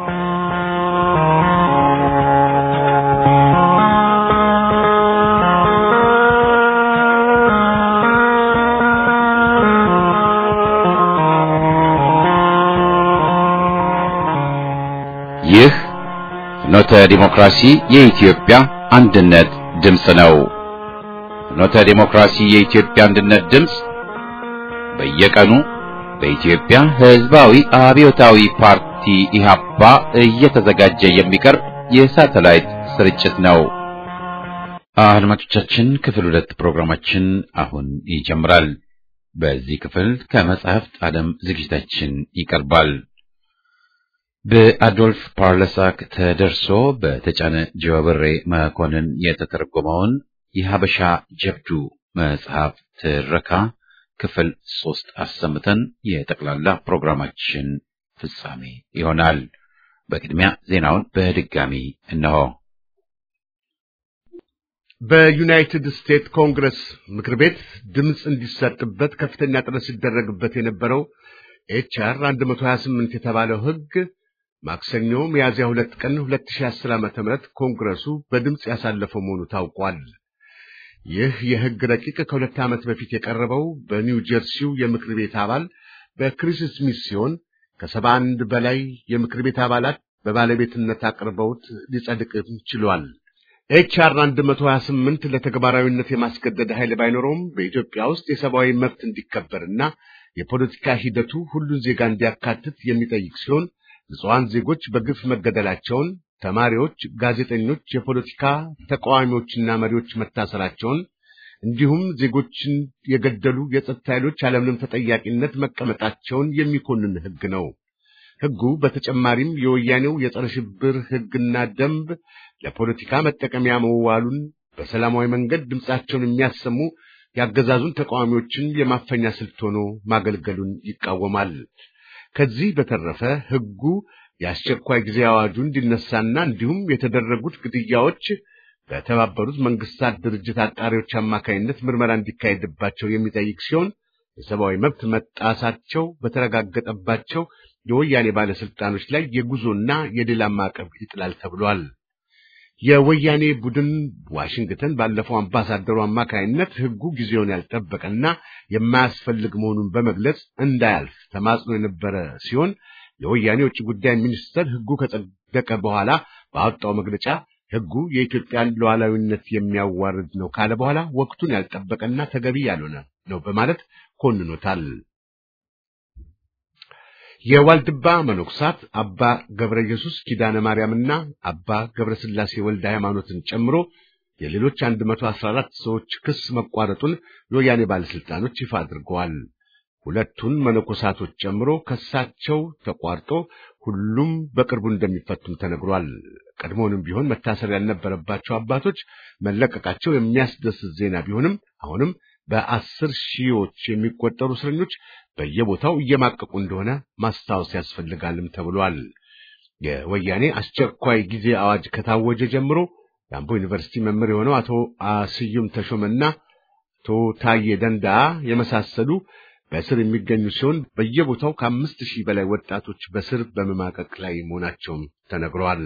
ይህ ፍኖተ ዲሞክራሲ የኢትዮጵያ አንድነት ድምፅ ነው። ፍኖተ ዲሞክራሲ የኢትዮጵያ አንድነት ድምፅ በየቀኑ በኢትዮጵያ ሕዝባዊ አብዮታዊ ፓርቲ ኢህአፓ እየተዘጋጀ የሚቀርብ የሳተላይት ስርጭት ነው። አድማጮቻችን፣ ክፍል ሁለት ፕሮግራማችን አሁን ይጀምራል። በዚህ ክፍል ከመጽሐፍት ዓለም ዝግጅታችን ይቀርባል። በአዶልፍ ፓርለሳክ ተደርሶ በተጫነ ጀዋብሬ መኮንን የተተረጎመውን የሀበሻ ጀብዱ መጽሐፍ ትረካ ክፍል ሶስት አሰምተን የጠቅላላ ፕሮግራማችን ፍጻሜ ይሆናል። በቅድሚያ ዜናውን በድጋሚ እነሆ። በዩናይትድ ስቴትስ ኮንግረስ ምክር ቤት ድምፅ እንዲሰጥበት ከፍተኛ ጥረት ሲደረግበት የነበረው ኤችአር 128 የተባለው ሕግ ማክሰኞ ሚያዝያ ሁለት ቀን 2010 ዓ.ም ኮንግረሱ በድምፅ ያሳለፈው መሆኑ ታውቋል። ይህ የሕግ ረቂቅ ከሁለት ዓመት በፊት የቀረበው በኒው ጀርሲው የምክር ቤት አባል በክሪስ ስሚት ሲሆን ከሰባ አንድ በላይ የምክር ቤት አባላት በባለቤትነት አቅርበውት ሊጸድቅም ችሏል። ኤችአር 128 ለተግባራዊነት የማስገደድ ኃይል ባይኖረውም በኢትዮጵያ ውስጥ የሰብአዊ መብት እንዲከበርና የፖለቲካ ሂደቱ ሁሉን ዜጋ እንዲያካትት የሚጠይቅ ሲሆን ንጹሐን ዜጎች በግፍ መገደላቸውን፣ ተማሪዎች፣ ጋዜጠኞች፣ የፖለቲካ ተቃዋሚዎችና መሪዎች መታሰራቸውን እንዲሁም ዜጎችን የገደሉ የጸጥታ ኃይሎች ያለምንም ተጠያቂነት መቀመጣቸውን የሚኮንን ሕግ ነው። ሕጉ በተጨማሪም የወያኔው የጸረ ሽብር ሕግና ደንብ ለፖለቲካ መጠቀሚያ መዋሉን በሰላማዊ መንገድ ድምፃቸውን የሚያሰሙ ያገዛዙን ተቃዋሚዎችን የማፈኛ ስልት ሆኖ ማገልገሉን ይቃወማል። ከዚህ በተረፈ ሕጉ የአስቸኳይ ጊዜ አዋጁ እንዲነሳና እንዲሁም የተደረጉት ግድያዎች በተባበሩት መንግስታት ድርጅት አጣሪዎች አማካይነት ምርመራ እንዲካሄድባቸው የሚጠይቅ ሲሆን የሰብአዊ መብት መጣሳቸው በተረጋገጠባቸው የወያኔ ባለስልጣኖች ላይ የጉዞና የሌላ ማዕቀብ ይጥላል ተብሏል። የወያኔ ቡድን ዋሽንግተን ባለፈው አምባሳደሩ አማካይነት ሕጉ ጊዜውን ያልጠበቀና የማያስፈልግ መሆኑን በመግለጽ እንዳያልፍ ተማጽኖ የነበረ ሲሆን የወያኔ ውጭ ጉዳይ ሚኒስተር ሕጉ ከጸደቀ በኋላ ባወጣው መግለጫ ሕጉ የኢትዮጵያን ሉዓላዊነት የሚያዋርድ ነው ካለ በኋላ ወቅቱን ያልጠበቀና ተገቢ ያልሆነ ነው በማለት ኮንኖታል። የዋልድባ መነኮሳት አባ ገብረ ኢየሱስ ኪዳነ ማርያምና አባ ገብረ ሥላሴ ወልደ ሃይማኖትን ጨምሮ የሌሎች 114 ሰዎች ክስ መቋረጡን የወያኔ ባለስልጣኖች ይፋ አድርገዋል። ሁለቱን መነኮሳቶች ጨምሮ ክሳቸው ተቋርጦ ሁሉም በቅርቡ እንደሚፈቱም ተነግሯል። ቀድሞውንም ቢሆን መታሰር ያልነበረባቸው አባቶች መለቀቃቸው የሚያስደስት ዜና ቢሆንም አሁንም በአስር ሺዎች የሚቆጠሩ እስረኞች በየቦታው እየማቀቁ እንደሆነ ማስታወስ ያስፈልጋልም ተብሏል። የወያኔ አስቸኳይ ጊዜ አዋጅ ከታወጀ ጀምሮ የአምቦ ዩኒቨርሲቲ መምህር የሆነው አቶ ስዩም ተሾመና አቶ ታዬ ደንዳአ የመሳሰሉ በእስር የሚገኙ ሲሆን በየቦታው ከአምስት ሺህ በላይ ወጣቶች በስር በመማቀቅ ላይ መሆናቸውም ተነግረዋል።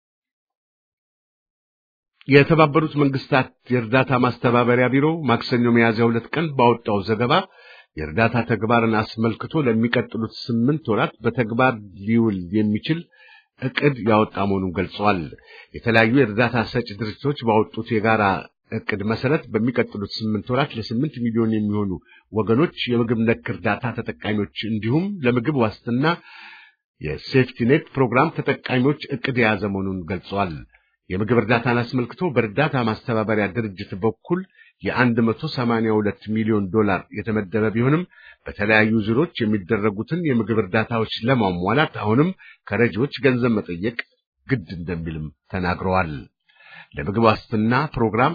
የተባበሩት መንግስታት የእርዳታ ማስተባበሪያ ቢሮ ማክሰኞ ሚያዝያ ሁለት ቀን ባወጣው ዘገባ የእርዳታ ተግባርን አስመልክቶ ለሚቀጥሉት ስምንት ወራት በተግባር ሊውል የሚችል እቅድ ያወጣ መሆኑን ገልጸዋል። የተለያዩ የእርዳታ ሰጪ ድርጅቶች ባወጡት የጋራ እቅድ መሰረት በሚቀጥሉት ስምንት ወራት ለስምንት ሚሊዮን የሚሆኑ ወገኖች የምግብ ነክ እርዳታ ተጠቃሚዎች እንዲሁም ለምግብ ዋስትና የሴፍቲኔት ፕሮግራም ተጠቃሚዎች እቅድ የያዘ መሆኑን ገልጸዋል። የምግብ እርዳታን አስመልክቶ በእርዳታ ማስተባበሪያ ድርጅት በኩል የ182 ሚሊዮን ዶላር የተመደበ ቢሆንም በተለያዩ ዙሮች የሚደረጉትን የምግብ እርዳታዎች ለማሟላት አሁንም ከረጂዎች ገንዘብ መጠየቅ ግድ እንደሚልም ተናግረዋል። ለምግብ ዋስትና ፕሮግራም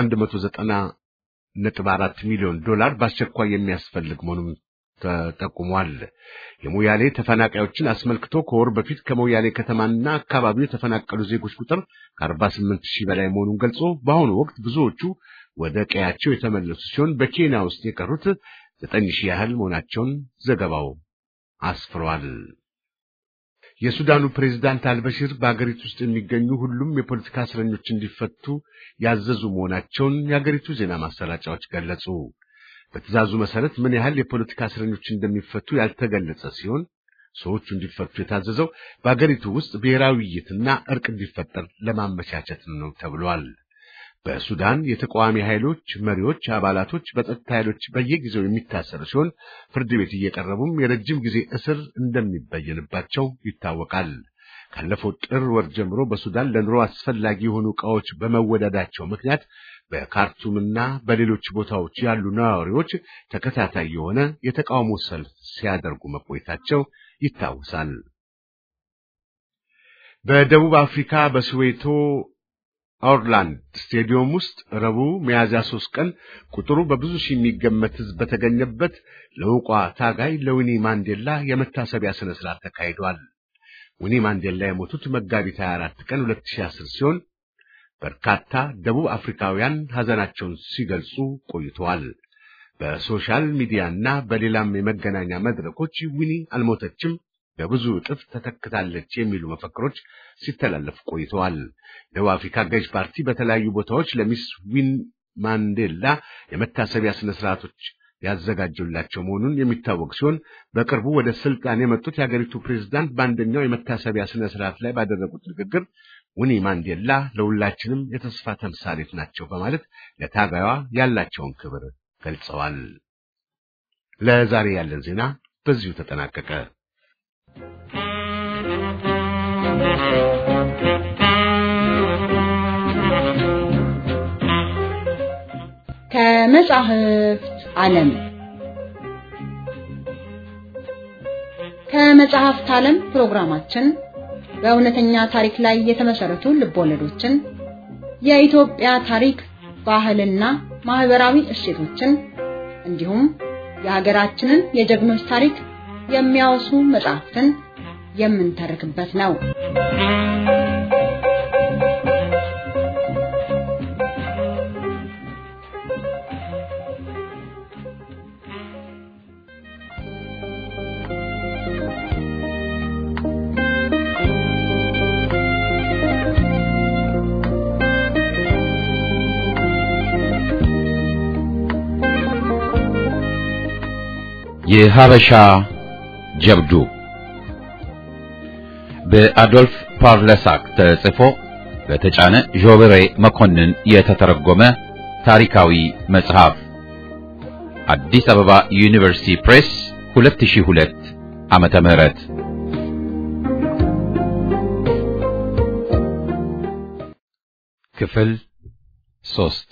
190.4 ሚሊዮን ዶላር በአስቸኳይ የሚያስፈልግ መሆኑም ተጠቁሟል። የሞያሌ ተፈናቃዮችን አስመልክቶ ከወር በፊት ከሞያሌ ከተማና አካባቢው የተፈናቀሉ ዜጎች ቁጥር ከ48 ሺህ በላይ መሆኑን ገልጾ በአሁኑ ወቅት ብዙዎቹ ወደ ቀያቸው የተመለሱ ሲሆን በኬንያ ውስጥ የቀሩት ዘጠኝ ሺህ ያህል መሆናቸውን ዘገባው አስፍሯል። የሱዳኑ ፕሬዝዳንት አልበሽር በአገሪቱ ውስጥ የሚገኙ ሁሉም የፖለቲካ እስረኞች እንዲፈቱ ያዘዙ መሆናቸውን የአገሪቱ ዜና ማሰራጫዎች ገለጹ። በትዕዛዙ መሰረት ምን ያህል የፖለቲካ እስረኞች እንደሚፈቱ ያልተገለጸ ሲሆን ሰዎቹ እንዲፈቱ የታዘዘው በአገሪቱ ውስጥ ብሔራዊ ውይይትና እርቅ እንዲፈጠር ለማመቻቸት ነው ተብሏል። በሱዳን የተቃዋሚ ኃይሎች መሪዎች፣ አባላቶች በጸጥታ ኃይሎች በየጊዜው የሚታሰሩ ሲሆን ፍርድ ቤት እየቀረቡም የረጅም ጊዜ እስር እንደሚበየንባቸው ይታወቃል። ካለፈው ጥር ወር ጀምሮ በሱዳን ለኑሮ አስፈላጊ የሆኑ ዕቃዎች በመወደዳቸው ምክንያት በካርቱምና በሌሎች ቦታዎች ያሉ ነዋሪዎች ተከታታይ የሆነ የተቃውሞ ሰልፍ ሲያደርጉ መቆየታቸው ይታወሳል። በደቡብ አፍሪካ በስዌቶ ኦርላንድ ስቴዲየም ውስጥ ረቡዕ ሚያዝያ ሦስት ቀን ቁጥሩ በብዙ ሺህ የሚገመት ሕዝብ በተገኘበት ለዕውቋ ታጋይ ለዊኒ ማንዴላ የመታሰቢያ ሥነ ሥርዓት ተካሂዷል። ዊኒ ማንዴላ የሞቱት መጋቢት 24 ቀን 2010 ሲሆን በርካታ ደቡብ አፍሪካውያን ሐዘናቸውን ሲገልጹ ቆይተዋል። በሶሻል ሚዲያና በሌላም የመገናኛ መድረኮች ዊኒ አልሞተችም በብዙ እጥፍ ተተክታለች የሚሉ መፈክሮች ሲተላለፉ ቆይተዋል። ደቡብ አፍሪካ ገዥ ፓርቲ በተለያዩ ቦታዎች ለሚስ ዊን ማንዴላ የመታሰቢያ ስነ ስርዓቶች ያዘጋጀላቸው መሆኑን የሚታወቅ ሲሆን በቅርቡ ወደ ስልጣን የመጡት የሀገሪቱ ፕሬዝዳንት በአንደኛው የመታሰቢያ ስነ ስርዓት ላይ ባደረጉት ንግግር ዊኒ ማንዴላ ለሁላችንም የተስፋ ተምሳሌት ናቸው በማለት ለታጋዩዋ ያላቸውን ክብር ገልጸዋል። ለዛሬ ያለን ዜና በዚሁ ተጠናቀቀ። ከመጻሕፍት ዓለም ከመጽሐፍት ዓለም ፕሮግራማችን በእውነተኛ ታሪክ ላይ የተመሰረቱ ልቦለዶችን፣ የኢትዮጵያ ታሪክ፣ ባህልና ማህበራዊ እሴቶችን እንዲሁም የሀገራችንን የጀግኖች ታሪክ የሚያወሱ መጽሐፍትን የምንተርክበት ነው። የሀበሻ ጀብዱ በአዶልፍ ፓርለሳክ ተጽፎ በተጫነ ዦብሬ መኮንን የተተረጎመ ታሪካዊ መጽሐፍ አዲስ አበባ ዩኒቨርሲቲ ፕሬስ 2002 ዓመተ ምህረት ክፍል ሶስት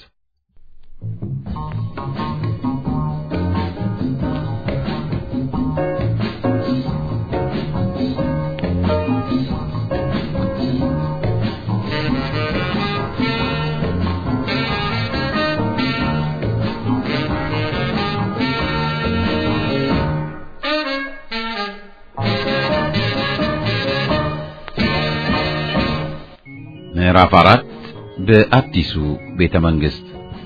ምዕራፍ አራት በአዲሱ ቤተ መንግስት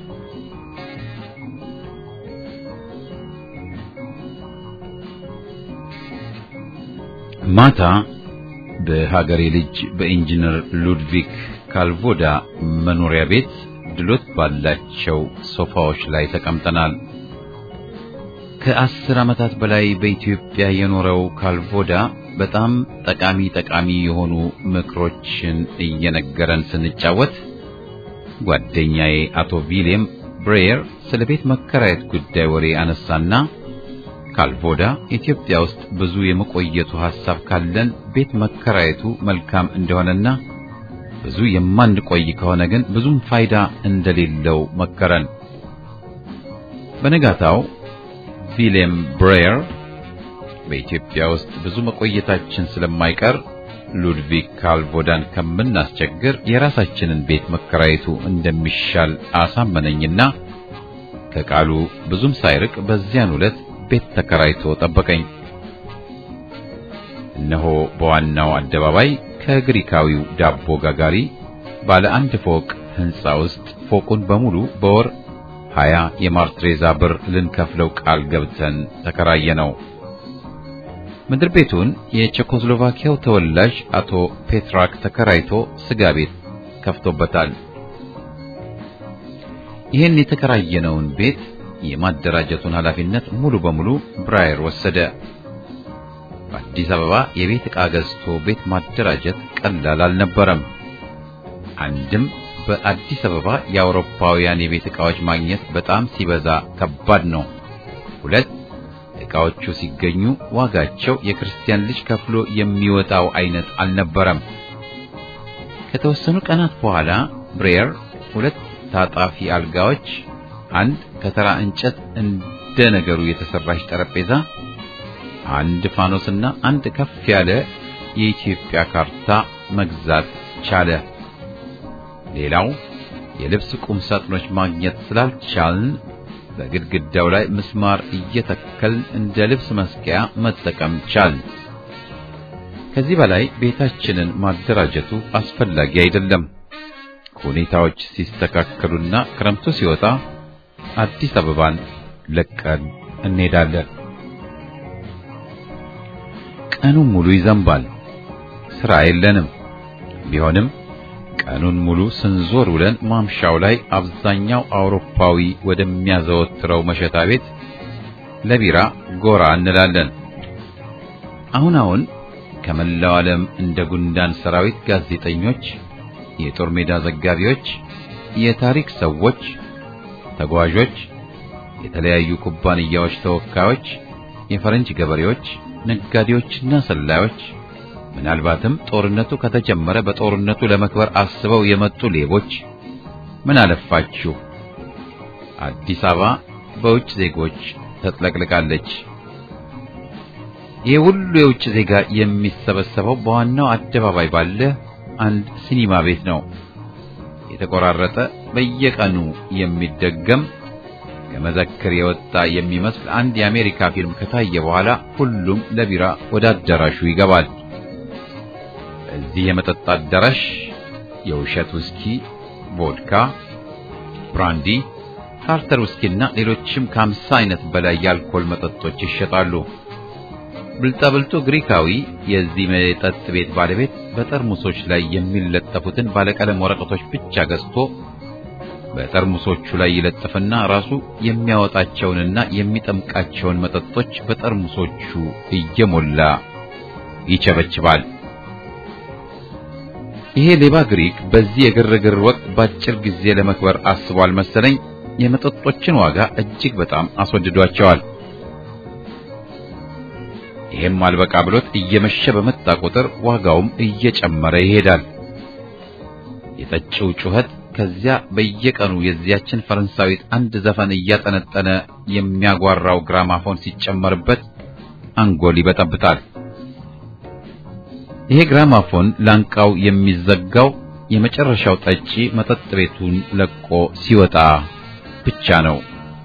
ማታ በሀገሬ ልጅ በኢንጂነር ሉድቪክ ካልቮዳ መኖሪያ ቤት ድሎት ባላቸው ሶፋዎች ላይ ተቀምጠናል። ከአስር ዓመታት በላይ በኢትዮጵያ የኖረው ካልቮዳ በጣም ጠቃሚ ጠቃሚ የሆኑ ምክሮችን እየነገረን ስንጫወት ጓደኛዬ አቶ ቪሌም ብሬየር ስለ ቤት መከራየት ጉዳይ ወሬ አነሳና ካልቮዳ ኢትዮጵያ ውስጥ ብዙ የመቆየቱ ሐሳብ ካለን ቤት መከራየቱ መልካም እንደሆነና ብዙ የማንቆይ ከሆነ ግን ብዙም ፋይዳ እንደሌለው መከረን። በነጋታው ቪሌም ብሬየር በኢትዮጵያ ውስጥ ብዙ መቆየታችን ስለማይቀር ሉድቪግ ካልቮዳን ከምናስቸግር የራሳችንን ቤት መከራየቱ እንደሚሻል አሳመነኝና ከቃሉ ብዙም ሳይርቅ በዚያን ዕለት ቤት ተከራይቶ ጠበቀኝ። እነሆ በዋናው አደባባይ ከግሪካዊው ዳቦ ጋጋሪ ባለ አንድ ፎቅ ሕንፃ ውስጥ ፎቁን በሙሉ በወር ሀያ የማርትሬዛ ብር ልንከፍለው ቃል ገብተን ተከራየ ነው። ምድር ቤቱን የቼኮስሎቫኪያው ተወላጅ አቶ ፔትራክ ተከራይቶ ስጋ ቤት ከፍቶበታል። ይህን የተከራየነውን ቤት የማደራጀቱን ኃላፊነት ሙሉ በሙሉ ብራየር ወሰደ። በአዲስ አበባ የቤት ዕቃ ገዝቶ ቤት ማደራጀት ቀላል አልነበረም። አንድም በአዲስ አበባ የአውሮፓውያን የቤት ዕቃዎች ማግኘት በጣም ሲበዛ ከባድ ነው። ሁለት ዕቃዎቹ ሲገኙ ዋጋቸው የክርስቲያን ልጅ ከፍሎ የሚወጣው አይነት አልነበረም። ከተወሰኑ ቀናት በኋላ ብሬየር ሁለት ታጣፊ አልጋዎች፣ አንድ ከተራ እንጨት እንደ ነገሩ የተሰራች ጠረጴዛ፣ አንድ ፋኖስና አንድ ከፍ ያለ የኢትዮጵያ ካርታ መግዛት ቻለ። ሌላው የልብስ ቁም ሳጥኖች ማግኘት ስላልቻልን በግድግዳው ላይ ምስማር እየተከልን እንደ ልብስ መስቀያ መጠቀም ቻልን። ከዚህ በላይ ቤታችንን ማደራጀቱ አስፈላጊ አይደለም። ሁኔታዎች ሲስተካከሉና ክረምቱ ሲወጣ አዲስ አበባን ለቀን እንሄዳለን። ቀኑን ሙሉ ይዘንባል። ስራ የለንም። ቢሆንም ቀኑን ሙሉ ስንዞር ውለን ማምሻው ላይ አብዛኛው አውሮፓዊ ወደሚያዘወትረው መሸታ ቤት ለቢራ ጎራ እንላለን። አሁን አሁን ከመላው ዓለም እንደ ጉንዳን ሰራዊት ጋዜጠኞች፣ የጦር ሜዳ ዘጋቢዎች፣ የታሪክ ሰዎች፣ ተጓዦች፣ የተለያዩ ኩባንያዎች ተወካዮች፣ የፈረንጅ ገበሬዎች፣ ነጋዴዎችና ሰላዮች ምናልባትም ጦርነቱ ከተጀመረ በጦርነቱ ለመክበር አስበው የመጡ ሌቦች ምን አለፋችሁ አዲስ አበባ በውጭ ዜጎች ተጥለቅልቃለች። ይህ ሁሉ የውጭ ዜጋ የሚሰበሰበው በዋናው አደባባይ ባለ አንድ ሲኒማ ቤት ነው። የተቆራረጠ በየቀኑ የሚደገም ከመዘክር የወጣ የሚመስል አንድ የአሜሪካ ፊልም ከታየ በኋላ ሁሉም ለቢራ ወደ አዳራሹ ይገባል። እዚህ የመጠጥ አዳራሽ የውሸት ውስኪ፣ ቮድካ፣ ብራንዲ፣ ካርተር ውስኪና ሌሎችም ከአምሳ አይነት በላይ የአልኮል መጠጦች ይሸጣሉ። ብልጣብልጡ ግሪካዊ የዚህ መጠጥ ቤት ባለቤት በጠርሙሶች ላይ የሚለጠፉትን ባለቀለም ወረቀቶች ብቻ ገዝቶ በጠርሙሶቹ ላይ ይለጥፍና ራሱ የሚያወጣቸውንና የሚጠምቃቸውን መጠጦች በጠርሙሶቹ እየሞላ ይቸበችባል። ይሄ ሌባ ግሪክ በዚህ የግርግር ወቅት በአጭር ጊዜ ለመክበር አስቧል መሰለኝ። የመጠጦችን ዋጋ እጅግ በጣም አስወድዷቸዋል። ይሄም አልበቃ ብሎት እየመሸ በመጣ ቁጥር ዋጋውም እየጨመረ ይሄዳል። የጠጪው ጩኸት ከዚያ በየቀኑ የዚያችን ፈረንሳዊት አንድ ዘፈን እያጠነጠነ የሚያጓራው ግራማፎን ሲጨመርበት አንጎል ይበጠብጣል። ይሄ ግራማፎን ላንቃው የሚዘጋው የመጨረሻው ጠጪ መጠጥ ቤቱን ለቆ ሲወጣ ብቻ ነው።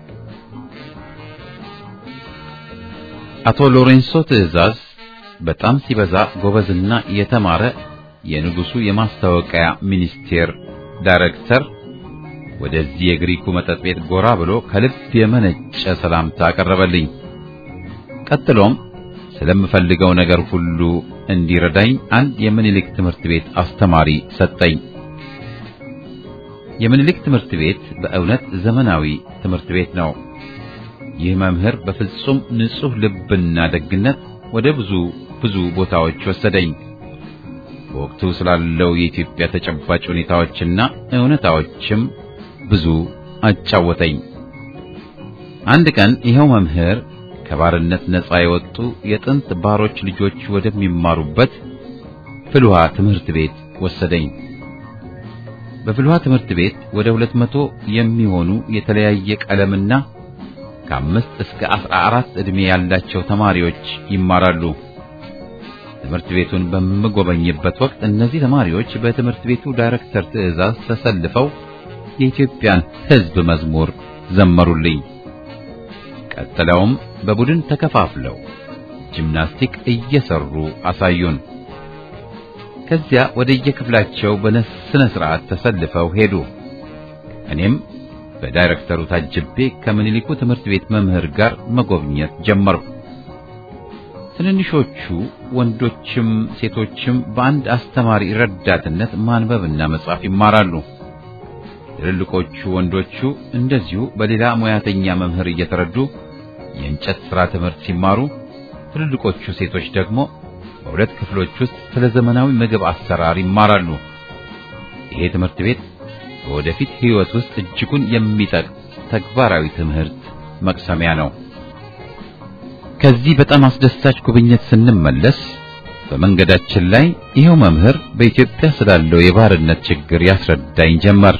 አቶ ሎሬንሶ ትዕዛዝ በጣም ሲበዛ ጎበዝና የተማረ የንጉሱ የማስታወቂያ ሚኒስቴር ዳይሬክተር ወደዚህ የግሪኩ መጠጥ ቤት ጎራ ብሎ ከልብ የመነጨ ሰላምታ አቀረበልኝ። ቀጥሎም ስለምፈልገው ነገር ሁሉ እንዲረዳኝ አንድ የምኒልክ ትምህርት ቤት አስተማሪ ሰጠኝ። የምኒልክ ትምህርት ቤት በእውነት ዘመናዊ ትምህርት ቤት ነው። ይህ መምህር በፍጹም ንጹሕ ልብና ደግነት ወደ ብዙ ብዙ ቦታዎች ወሰደኝ። በወቅቱ ስላለው የኢትዮጵያ ተጨባጭ ሁኔታዎችና እውነታዎችም ብዙ አጫወተኝ። አንድ ቀን ይኸው መምህር ከባርነት ነፃ የወጡ የጥንት ባሮች ልጆች ወደሚማሩበት ፍልውሃ ትምህርት ቤት ወሰደኝ። በፍልውሃ ትምህርት ቤት ወደ ሁለት መቶ የሚሆኑ የተለያየ ቀለምና ከአምስት እስከ አስራ አራት ዕድሜ ያላቸው ተማሪዎች ይማራሉ። ትምህርት ቤቱን በምጎበኝበት ወቅት እነዚህ ተማሪዎች በትምህርት ቤቱ ዳይሬክተር ትዕዛዝ ተሰልፈው የኢትዮጵያን ሕዝብ መዝሙር ዘመሩልኝ። ቀጥለውም በቡድን ተከፋፍለው ጂምናስቲክ እየሰሩ አሳዩን። ከዚያ ወደ የክፍላቸው በስነ ስርዓት ተሰልፈው ሄዱ። እኔም በዳይሬክተሩ ታጅቤ ከምኒልኩ ትምህርት ቤት መምህር ጋር መጎብኘት ጀመርኩ። ትንንሾቹ ወንዶችም ሴቶችም በአንድ አስተማሪ ረዳትነት ማንበብና መጻፍ ይማራሉ። ትልልቆቹ ወንዶቹ እንደዚሁ በሌላ ሙያተኛ መምህር እየተረዱ የእንጨት ሥራ ትምህርት ሲማሩ፣ ትልልቆቹ ሴቶች ደግሞ በሁለት ክፍሎች ውስጥ ስለ ዘመናዊ ምግብ አሰራር ይማራሉ። ይሄ ትምህርት ቤት በወደፊት ሕይወት ውስጥ እጅጉን የሚጠቅም ተግባራዊ ትምህርት መቅሰሚያ ነው። ከዚህ በጣም አስደሳች ጉብኝት ስንመለስ በመንገዳችን ላይ ይኸው መምህር በኢትዮጵያ ስላለው የባርነት ችግር ያስረዳኝ ጀመር።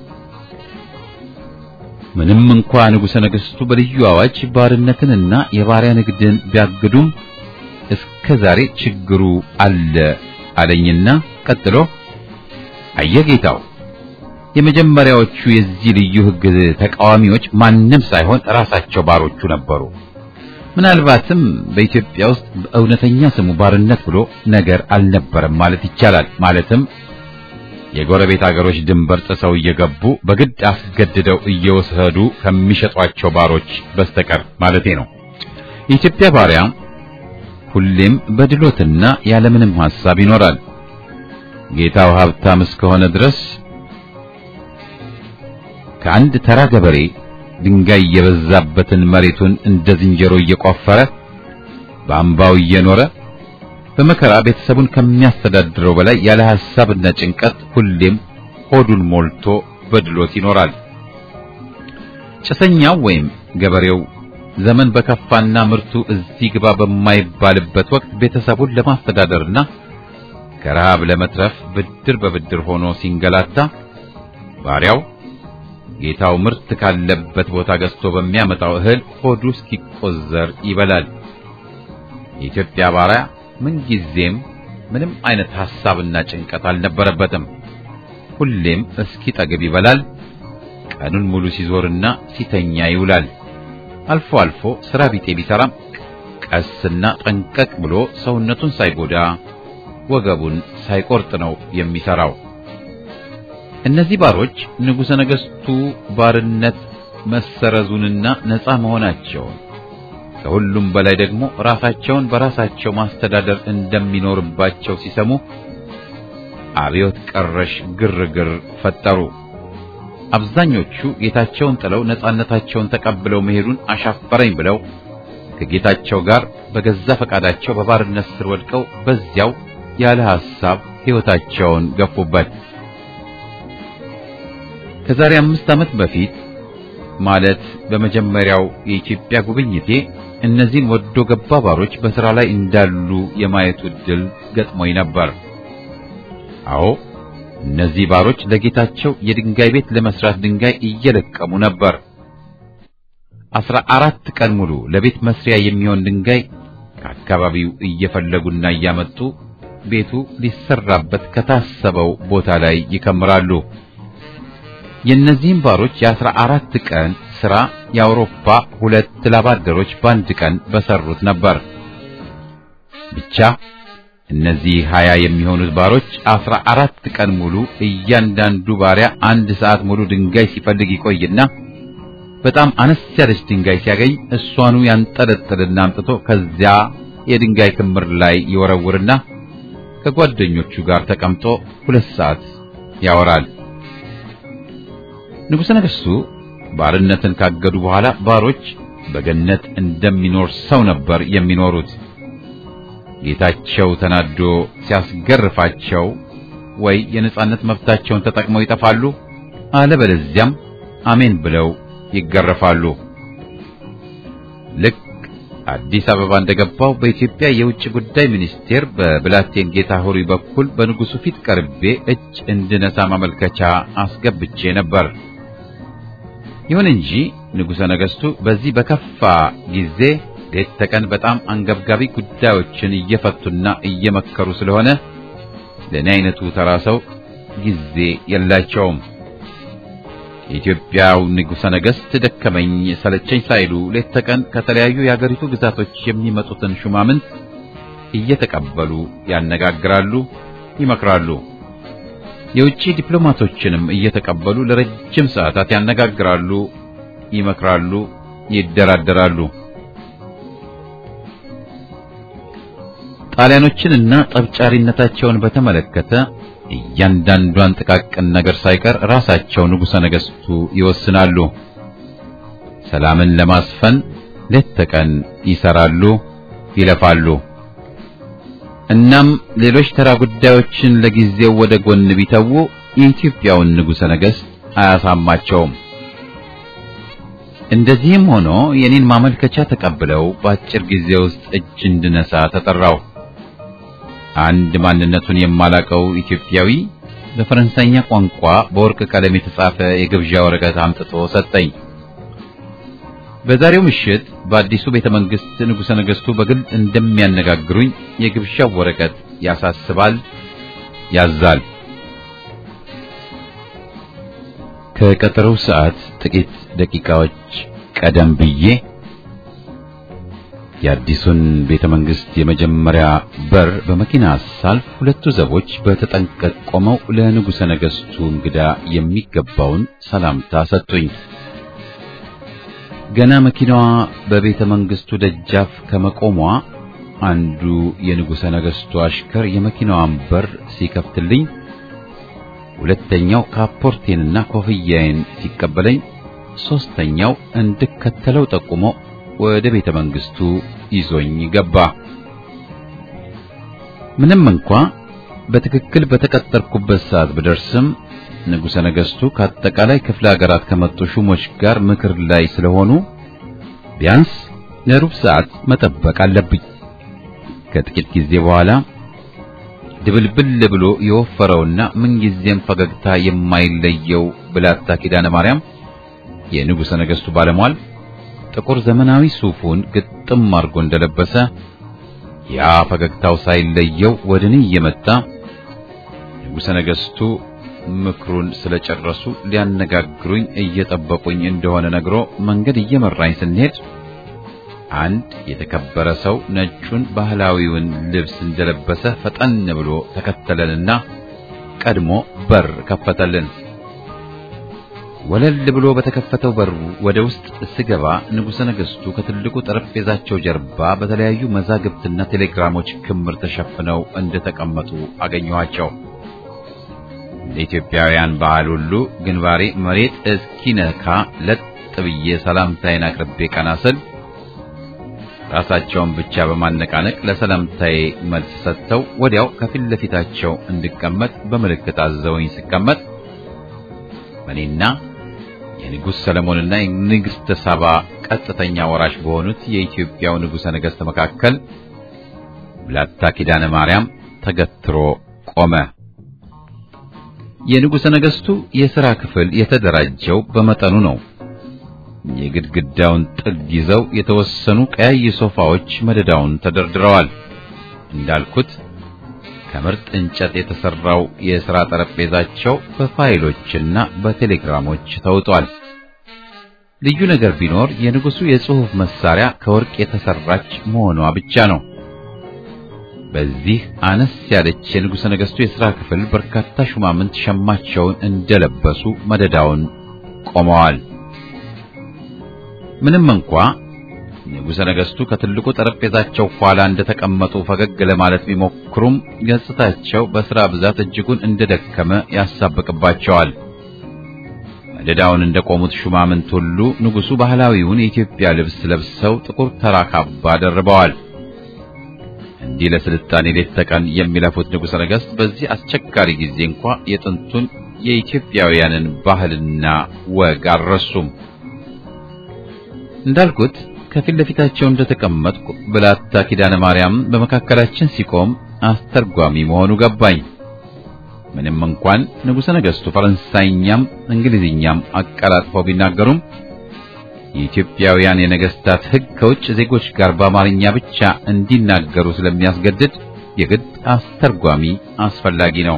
ምንም እንኳ ንጉሠ ነገሥቱ በልዩ አዋጅ ባርነትንና የባሪያ ንግድን ቢያግዱም እስከ ዛሬ ችግሩ አለ አለኝና ቀጥሎ አየጌታው የመጀመሪያዎቹ የዚህ ልዩ ሕግ ተቃዋሚዎች ማንም ሳይሆን ራሳቸው ባሮቹ ነበሩ። ምናልባትም በኢትዮጵያ ውስጥ በእውነተኛ ስሙ ባርነት ብሎ ነገር አልነበረም ማለት ይቻላል። ማለትም የጎረቤት አገሮች ድንበር ጥሰው እየገቡ በግድ አስገድደው እየወሰዱ ከሚሸጧቸው ባሮች በስተቀር ማለቴ ነው። የኢትዮጵያ ባሪያ ሁሌም በድሎትና ያለምንም ሐሳብ ይኖራል። ጌታው ሀብታም እስከሆነ ድረስ ከአንድ ተራ ገበሬ ድንጋይ የበዛበትን መሬቱን እንደ ዝንጀሮ እየቆፈረ በአምባው እየኖረ በመከራ ቤተሰቡን ከሚያስተዳድረው በላይ ያለ ሐሳብና ጭንቀት ሁሌም ሆዱን ሞልቶ በድሎት ይኖራል። ጭሰኛው ወይም ገበሬው ዘመን በከፋና ምርቱ እዚህ ግባ በማይባልበት ወቅት ቤተሰቡን ለማስተዳደርና ከረሃብ ለመትረፍ ብድር በብድር ሆኖ ሲንገላታ ባሪያው ጌታው ምርት ካለበት ቦታ ገዝቶ በሚያመጣው እህል ሆዱ እስኪቆዘር ይበላል። የኢትዮጵያ ባሪያ ምንጊዜም ምንም አይነት ሐሳብና ጭንቀት አልነበረበትም። ሁሌም እስኪጠግብ ይበላል። ቀኑን ሙሉ ሲዞርና ሲተኛ ይውላል። አልፎ አልፎ ሥራ ቢጤ ቢሰራም ቀስና ጠንቀቅ ብሎ ሰውነቱን ሳይጎዳ ወገቡን ሳይቆርጥ ነው የሚሰራው። እነዚህ ባሮች ንጉሠ ነገሥቱ ባርነት መሰረዙንና ነፃ መሆናቸውን ከሁሉም በላይ ደግሞ ራሳቸውን በራሳቸው ማስተዳደር እንደሚኖርባቸው ሲሰሙ አብዮት ቀረሽ ግርግር ፈጠሩ። አብዛኞቹ ጌታቸውን ጥለው ነፃነታቸውን ተቀብለው መሄዱን አሻፈረኝ ብለው ከጌታቸው ጋር በገዛ ፈቃዳቸው በባርነት ስር ወድቀው በዚያው ያለ ሐሳብ ሕይወታቸውን ገፉበት። ከዛሬ አምስት ዓመት በፊት ማለት በመጀመሪያው የኢትዮጵያ ጉብኝቴ እነዚህን ወዶ ገባ ባሮች በሥራ ላይ እንዳሉ የማየቱ ዕድል ገጥሞኝ ነበር። አዎ እነዚህ ባሮች ለጌታቸው የድንጋይ ቤት ለመስራት ድንጋይ እየለቀሙ ነበር። አስራ አራት ቀን ሙሉ ለቤት መስሪያ የሚሆን ድንጋይ ከአካባቢው እየፈለጉና እያመጡ ቤቱ ሊሰራበት ከታሰበው ቦታ ላይ ይከምራሉ። የእነዚህም ባሮች የአስራ አራት ቀን ሥራ የአውሮፓ ሁለት ላባደሮች በአንድ ቀን በሰሩት ነበር። ብቻ እነዚህ ሀያ የሚሆኑት ባሮች አስራ አራት ቀን ሙሉ እያንዳንዱ ባሪያ አንድ ሰዓት ሙሉ ድንጋይ ሲፈልግ ይቆይና በጣም አነስ ያለች ድንጋይ ሲያገኝ እሷኑ ያንጠለጥልና አምጥቶ ከዚያ የድንጋይ ክምር ላይ ይወረውርና ከጓደኞቹ ጋር ተቀምጦ ሁለት ሰዓት ያወራል። ንጉሠ ነገሥቱ ባርነትን ካገዱ በኋላ ባሮች በገነት እንደሚኖር ሰው ነበር የሚኖሩት። ጌታቸው ተናዶ ሲያስገርፋቸው ወይ የነጻነት መብታቸውን ተጠቅመው ይጠፋሉ፣ አለበለዚያም አሜን ብለው ይገረፋሉ። ልክ አዲስ አበባ እንደገባው በኢትዮጵያ የውጭ ጉዳይ ሚኒስቴር በብላቴን ጌታ ሆሪ በኩል በንጉሡ ፊት ቀርቤ እጅ እንድነሳ ማመልከቻ አስገብቼ ነበር። ይሁን እንጂ ንጉሠ ነገሥቱ በዚህ በከፋ ጊዜ ሌት ተቀን በጣም አንገብጋቢ ጉዳዮችን እየፈቱና እየመከሩ ስለሆነ ለእኔ አይነቱ ተራ ሰው ጊዜ የላቸውም። የኢትዮጵያው ንጉሠ ነገሥት ደከመኝ ሰለቸኝ ሳይሉ ሌት ተቀን ከተለያዩ የአገሪቱ ግዛቶች የሚመጡትን ሹማምንት እየተቀበሉ ያነጋግራሉ፣ ይመክራሉ። የውጭ ዲፕሎማቶችንም እየተቀበሉ ለረጅም ሰዓታት ያነጋግራሉ፣ ይመክራሉ፣ ይደራደራሉ። ጣሊያኖችንና ጠብጫሪነታቸውን በተመለከተ እያንዳንዷን ጥቃቅን ነገር ሳይቀር ራሳቸው ንጉሠ ነገሥቱ ይወስናሉ። ሰላምን ለማስፈን ሌት ተቀን ይሰራሉ፣ ይለፋሉ። እናም ሌሎች ተራ ጉዳዮችን ለጊዜው ወደ ጎን ቢተዉ የኢትዮጵያውን ንጉሠ ነገሥት አያሳማቸውም። እንደዚህም ሆኖ የኔን ማመልከቻ ተቀብለው በአጭር ጊዜ ውስጥ እጅ እንድነሳ ተጠራው። አንድ ማንነቱን የማላቀው ኢትዮጵያዊ በፈረንሳይኛ ቋንቋ በወርቅ ቀለም የተጻፈ የግብዣ ወረቀት አምጥቶ ሰጠኝ። በዛሬው ምሽት በአዲሱ ቤተ መንግሥት ንጉሠ ነገሥቱ በግል እንደሚያነጋግሩኝ የግብዣው ወረቀት ያሳስባል፣ ያዛል። ከቀጠሮው ሰዓት ጥቂት ደቂቃዎች ቀደም ብዬ የአዲሱን ቤተ መንግሥት የመጀመሪያ በር በመኪና ሳልፍ ሁለቱ ዘቦች በተጠንቀቅ ቆመው ለንጉሠ ነገሥቱ እንግዳ የሚገባውን ሰላምታ ሰጡኝ። ገና መኪናዋ በቤተ መንግሥቱ ደጃፍ ከመቆሟ አንዱ የንጉሠ ነገሥቱ አሽከር የመኪናዋን በር ሲከፍትልኝ፣ ሁለተኛው ካፖርቴንና ኮፍያዬን ሲቀበለኝ፣ ሦስተኛው እንድከተለው ጠቁሞ ወደ ቤተ መንግሥቱ ይዞኝ ገባ። ምንም እንኳ በትክክል በተቀጠርኩበት ሰዓት ብደርስም ንጉሠ ነገሥቱ ከአጠቃላይ ክፍለ ሀገራት ከመጡ ሹሞች ጋር ምክር ላይ ስለሆኑ ቢያንስ ለሩብ ሰዓት መጠበቅ አለብኝ። ከጥቂት ጊዜ በኋላ ድብልብል ብሎ የወፈረውና ምንጊዜም ፈገግታ የማይለየው ብላታ ኪዳነ ማርያም የንጉሠ ነገሥቱ ባለሟል ጥቁር ዘመናዊ ሱፉን ግጥም አድርጎ እንደለበሰ ያ ፈገግታው ሳይለየው ወደ እኔ እየመጣ ንጉሠ ነገሥቱ ምክሩን ስለጨረሱ ሊያነጋግሩኝ እየጠበቁኝ እንደሆነ ነግሮ መንገድ እየመራኝ ስንሄድ አንድ የተከበረ ሰው ነጩን ባህላዊውን ልብስ እንደለበሰ ፈጠን ብሎ ተከተለንና ቀድሞ በር ከፈተልን። ወለል ብሎ በተከፈተው በር ወደ ውስጥ ስገባ ንጉሠ ነገሥቱ ከትልቁ ጠረጴዛቸው ጀርባ በተለያዩ መዛግብትና ቴሌግራሞች ክምር ተሸፍነው እንደተቀመጡ አገኘኋቸው። እንደ ኢትዮጵያውያን ባህል ሁሉ ግንባሬ መሬት እስኪነካ ለጥ ብዬ ሰላምታዬን አቅርቤ ቀና ስል ራሳቸውን ብቻ በማነቃነቅ ለሰላምታዬ መልስ ሰጥተው ወዲያው ከፊት ለፊታቸው እንድቀመጥ በምልክት አዘውኝ ስቀመጥ እኔና የንጉሥ ሰለሞንና የንግሥተ ሳባ ቀጥተኛ ወራሽ በሆኑት የኢትዮጵያው ንጉሠ ነገሥት መካከል ብላታ ኪዳነ ማርያም ተገትሮ ቆመ። የንጉሠ ነገሥቱ የሥራ ክፍል የተደራጀው በመጠኑ ነው። የግድግዳውን ጥግ ይዘው የተወሰኑ ቀያይ ሶፋዎች መደዳውን ተደርድረዋል። እንዳልኩት ከምርጥ እንጨት የተሰራው የሥራ ጠረጴዛቸው በፋይሎችና በቴሌግራሞች ተውጧል። ልዩ ነገር ቢኖር የንጉሡ የጽሑፍ መሳሪያ ከወርቅ የተሰራች መሆኗ ብቻ ነው። በዚህ አነስ ያለች የንጉሠ ነገሥቱ የሥራ ክፍል በርካታ ሹማምንት ሸማቸውን እንደለበሱ መደዳውን ቆመዋል። ምንም እንኳ ንጉሠ ነገሥቱ ከትልቁ ጠረጴዛቸው ኋላ እንደተቀመጡ ፈገግ ለማለት ቢሞክሩም ገጽታቸው በሥራ ብዛት እጅጉን እንደደከመ ያሳብቅባቸዋል። መደዳውን እንደቆሙት ሹማምንት ሁሉ ንጉሡ ባህላዊውን የኢትዮጵያ ልብስ ለብሰው ጥቁር ተራ ካባ ደርበዋል። እንዲህ ለስልጣኔ ሌት ተቀን የሚለፉት ንጉሠ ነገሥት በዚህ አስቸጋሪ ጊዜ እንኳ የጥንቱን የኢትዮጵያውያንን ባህልና ወግ አልረሱም። እንዳልኩት ከፊት ለፊታቸው እንደተቀመጥኩ ብላታ ኪዳነ ማርያም በመካከላችን ሲቆም አስተርጓሚ መሆኑ ገባኝ። ምንም እንኳን ንጉሠ ነገሥቱ ፈረንሳይኛም እንግሊዝኛም አቀላጥፈው ቢናገሩም የኢትዮጵያውያን የነገሥታት ሕግ ከውጭ ዜጎች ጋር በአማርኛ ብቻ እንዲናገሩ ስለሚያስገድድ የግድ አስተርጓሚ አስፈላጊ ነው።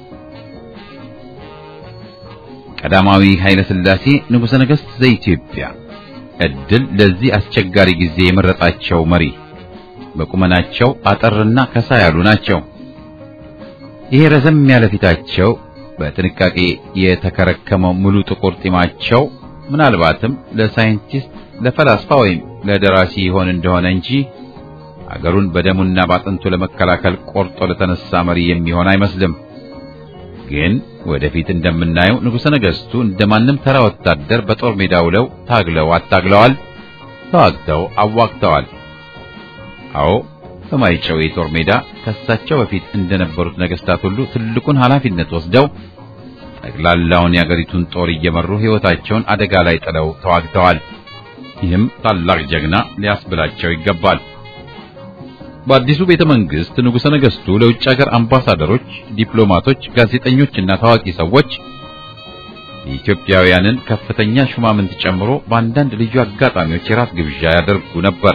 ቀዳማዊ ኃይለ ሥላሴ ንጉሠ ነገሥት ዘኢትዮጵያ ዕድል ለዚህ አስቸጋሪ ጊዜ የመረጣቸው መሪ በቁመናቸው አጠርና ከሳ ያሉ ናቸው። ይሄ ረዘም ያለ ፊታቸው፣ በጥንቃቄ የተከረከመው ሙሉ ጥቁር ጢማቸው ምናልባትም ለሳይንቲስት፣ ለፈላስፋ ወይም ለደራሲ ይሆን እንደሆነ እንጂ አገሩን በደሙና ባጥንቱ ለመከላከል ቆርጦ ለተነሳ መሪ የሚሆን አይመስልም። ግን ወደፊት እንደምናየው ንጉሠ ነገሥቱ እንደማንም ተራ ወታደር በጦር ሜዳ ውለው ታግለው አታግለዋል፣ ተዋግተው አዋግተዋል። አዎ በማይጨው የጦር ሜዳ ከሳቸው በፊት እንደነበሩት ነገሥታት ሁሉ ትልቁን ኃላፊነት ወስደው ጠቅላላውን የአገሪቱን ጦር እየመሩ ሕይወታቸውን አደጋ ላይ ጥለው ተዋግተዋል። ይህም ታላቅ ጀግና ሊያስብላቸው ይገባል። በአዲሱ ቤተ መንግሥት ንጉሠ ነገሥቱ ለውጭ ሀገር አምባሳደሮች፣ ዲፕሎማቶች፣ ጋዜጠኞችና ታዋቂ ሰዎች የኢትዮጵያውያንን ከፍተኛ ሹማምንት ጨምሮ በአንዳንድ ልዩ አጋጣሚዎች የራት ግብዣ ያደርጉ ነበር።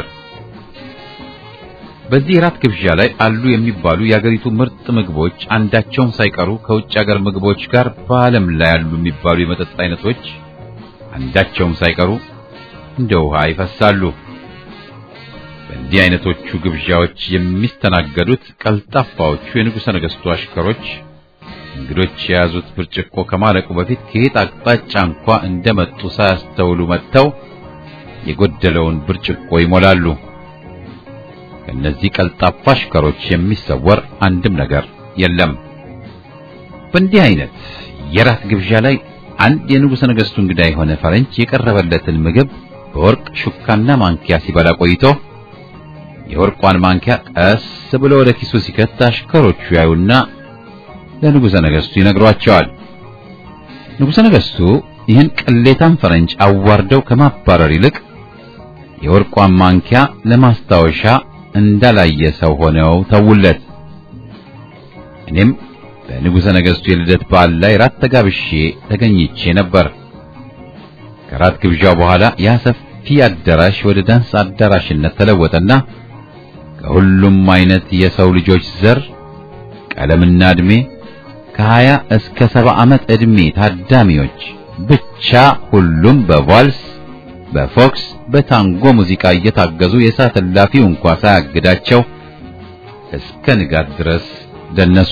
በዚህ የራት ግብዣ ላይ አሉ የሚባሉ የአገሪቱ ምርጥ ምግቦች አንዳቸውም ሳይቀሩ ከውጭ ሀገር ምግቦች ጋር በዓለም ላይ ያሉ የሚባሉ የመጠጥ አይነቶች አንዳቸውም ሳይቀሩ እንደ ውሃ ይፈሳሉ። በእንዲህ አይነቶቹ ግብዣዎች የሚስተናገዱት ቀልጣፋዎቹ የንጉሠ ነገሥቱ አሽከሮች እንግዶች የያዙት ብርጭቆ ከማለቁ በፊት ከየት አቅጣጫ እንኳ እንደመጡ ሳያስተውሉ መጥተው የጎደለውን ብርጭቆ ይሞላሉ። ከእነዚህ ቀልጣፋ አሽከሮች የሚሰወር አንድም ነገር የለም። በእንዲህ አይነት የራት ግብዣ ላይ አንድ የንጉሠ ነገሥቱ እንግዳ የሆነ ፈረንጅ የቀረበለትን ምግብ በወርቅ ሹካና ማንኪያ ሲበላ ቆይቶ የወርቋን ማንኪያ ቀስ ብሎ ወደ ኪሱ ሲከት አሽከሮቹ ያዩና ለንጉሠ ነገሥቱ ይነግሯቸዋል። ንጉሠ ነገሥቱ ይህን ቅሌታም ፈረንጅ አዋርደው ከማባረር ይልቅ የወርቋን ማንኪያ ለማስታወሻ እንዳላየ ሰው ሆነው ተውለት። እኔም በንጉሠ ነገሥቱ የልደት በዓል ላይ ራት ተጋብሼ ተገኝቼ ነበር። ከራት ግብዣው በኋላ ያ ሰፊ አዳራሽ ወደ ዳንስ አዳራሽነት ተለወጠና ከሁሉም አይነት የሰው ልጆች ዘር፣ ቀለምና ዕድሜ ከሀያ እስከ ሰባ ዓመት ዕድሜ ታዳሚዎች ብቻ ሁሉም በቫልስ በፎክስ በታንጎ ሙዚቃ እየታገዙ የሰዓት እላፊው እንኳ ሳያግዳቸው እስከ ንጋት ድረስ ደነሱ።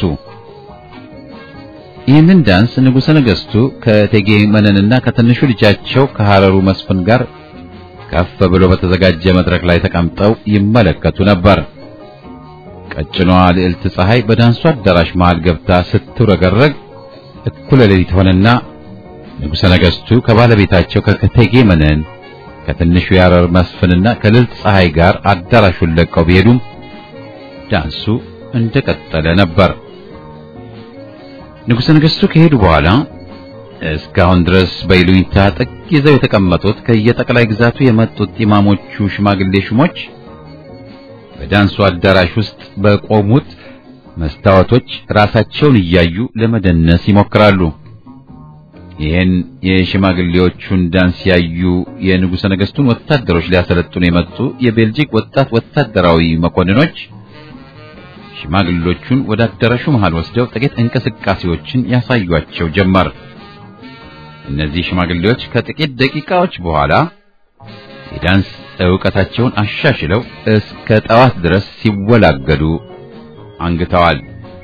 ይህንን ዳንስ ንጉሠ ነገሥቱ ከእቴጌ መነንና ከትንሹ ልጃቸው ከሐረሩ መስፍን ጋር ከፍ ብሎ በተዘጋጀ መድረክ ላይ ተቀምጠው ይመለከቱ ነበር። ቀጭኗ ልዕልት ፀሐይ በዳንሱ አዳራሽ መሃል ገብታ ስትውረገረግ እኩለ ሌሊት ሆነና ንጉሠ ነገሥቱ ከባለቤታቸው ከእቴጌ መነን ከትንሹ የሐረር መስፍንና ከልዕልት ፀሐይ ጋር አዳራሹን ለቀው ቢሄዱም ዳንሱ እንደቀጠለ ነበር። ንጉሠ ነገሥቱ ከሄዱ በኋላ እስካሁን ድረስ በይሉኝታ ጥግ ይዘው የተቀመጡት ከየጠቅላይ ግዛቱ የመጡት ኢማሞቹ ሽማግሌ ሹሞች በዳንሱ አዳራሽ ውስጥ በቆሙት መስታወቶች ራሳቸውን እያዩ ለመደነስ ይሞክራሉ። ይህን የሽማግሌዎቹን ዳንስ ያዩ የንጉሠ ነገሥቱን ወታደሮች ሊያሰለጥኑ የመጡ የቤልጂክ ወጣት ወታደራዊ መኮንኖች ሽማግሌዎቹን ወደ አዳራሹ መሃል ወስደው ጥቂት እንቅስቃሴዎችን ያሳዩአቸው ጀመር። እነዚህ ሽማግሌዎች ከጥቂት ደቂቃዎች በኋላ የዳንስ ዕውቀታቸውን አሻሽለው እስከ ጠዋት ድረስ ሲወላገዱ አንግተዋል።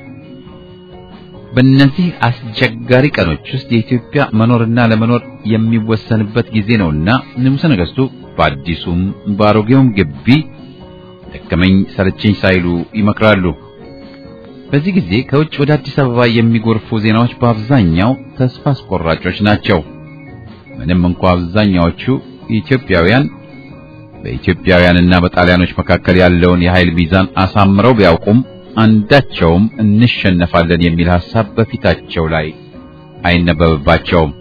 በእነዚህ አስቸጋሪ ቀኖች ውስጥ የኢትዮጵያ መኖርና ለመኖር የሚወሰንበት ጊዜ ነውና ንጉሠ ነገሥቱ በአዲሱም በአሮጌውም ግቢ ደከመኝ ሰለቸኝ ሳይሉ ይመክራሉ። በዚህ ጊዜ ከውጭ ወደ አዲስ አበባ የሚጎርፉ ዜናዎች በአብዛኛው ተስፋ አስቆራጮች ናቸው። ምንም እንኳ አብዛኛዎቹ ኢትዮጵያውያን በኢትዮጵያውያንና በጣሊያኖች መካከል ያለውን የኃይል ሚዛን አሳምረው ቢያውቁም አንዳቸውም እንሸነፋለን የሚል ሐሳብ በፊታቸው ላይ አይነበብባቸውም።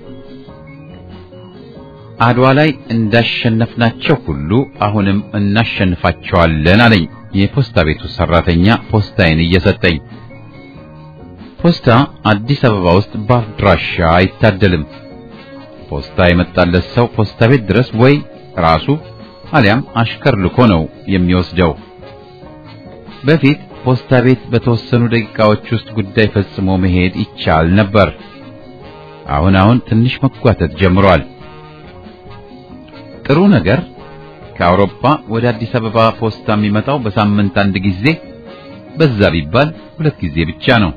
አድዋ ላይ እንዳሸነፍናቸው ሁሉ አሁንም እናሸንፋቸዋለን አለኝ የፖስታ ቤቱ ሰራተኛ ፖስታዬን እየሰጠኝ። ፖስታ አዲስ አበባ ውስጥ በአድራሻ አይታደልም። ፖስታ የመጣለት ሰው ፖስታ ቤት ድረስ ወይ ራሱ አሊያም አሽከር ልኮ ነው የሚወስደው። በፊት ፖስታ ቤት በተወሰኑ ደቂቃዎች ውስጥ ጉዳይ ፈጽሞ መሄድ ይቻል ነበር። አሁን አሁን ትንሽ መጓተት ጀምሯል። ጥሩ ነገር ከአውሮፓ ወደ አዲስ አበባ ፖስታ የሚመጣው በሳምንት አንድ ጊዜ፣ በዛ ቢባል ሁለት ጊዜ ብቻ ነው።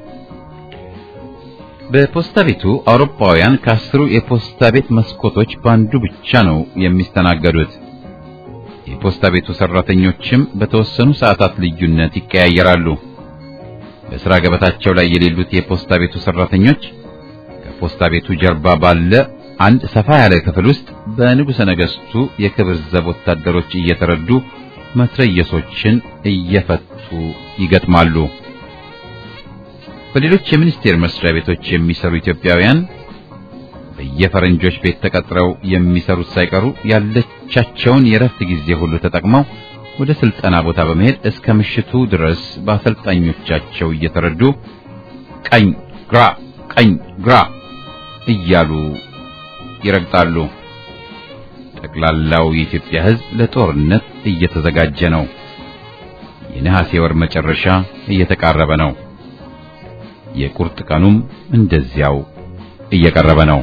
በፖስታ ቤቱ አውሮፓውያን ከአስሩ የፖስታ ቤት መስኮቶች በአንዱ ብቻ ነው የሚስተናገዱት። የፖስታ ቤቱ ሰራተኞችም በተወሰኑ ሰዓታት ልዩነት ይቀያየራሉ። በሥራ ገበታቸው ላይ የሌሉት የፖስታ ቤቱ ሰራተኞች ከፖስታ ቤቱ ጀርባ ባለ አንድ ሰፋ ያለ ክፍል ውስጥ በንጉሠ ነገሥቱ የክብር ዘብ ወታደሮች እየተረዱ መትረየሶችን እየፈቱ ይገጥማሉ። በሌሎች የሚኒስቴር መስሪያ ቤቶች የሚሰሩ ኢትዮጵያውያን በየፈረንጆች ቤት ተቀጥረው የሚሰሩት ሳይቀሩ ያለቻቸውን የረፍት ጊዜ ሁሉ ተጠቅመው ወደ ስልጠና ቦታ በመሄድ እስከ ምሽቱ ድረስ በአሰልጣኞቻቸው እየተረዱ ቀኝ ግራ፣ ቀኝ ግራ እያሉ ይረግጣሉ። ጠቅላላው የኢትዮጵያ ሕዝብ ለጦርነት እየተዘጋጀ ነው። የነሐሴ ወር መጨረሻ እየተቃረበ ነው። የቁርጥ ቀኑም እንደዚያው እየቀረበ ነው።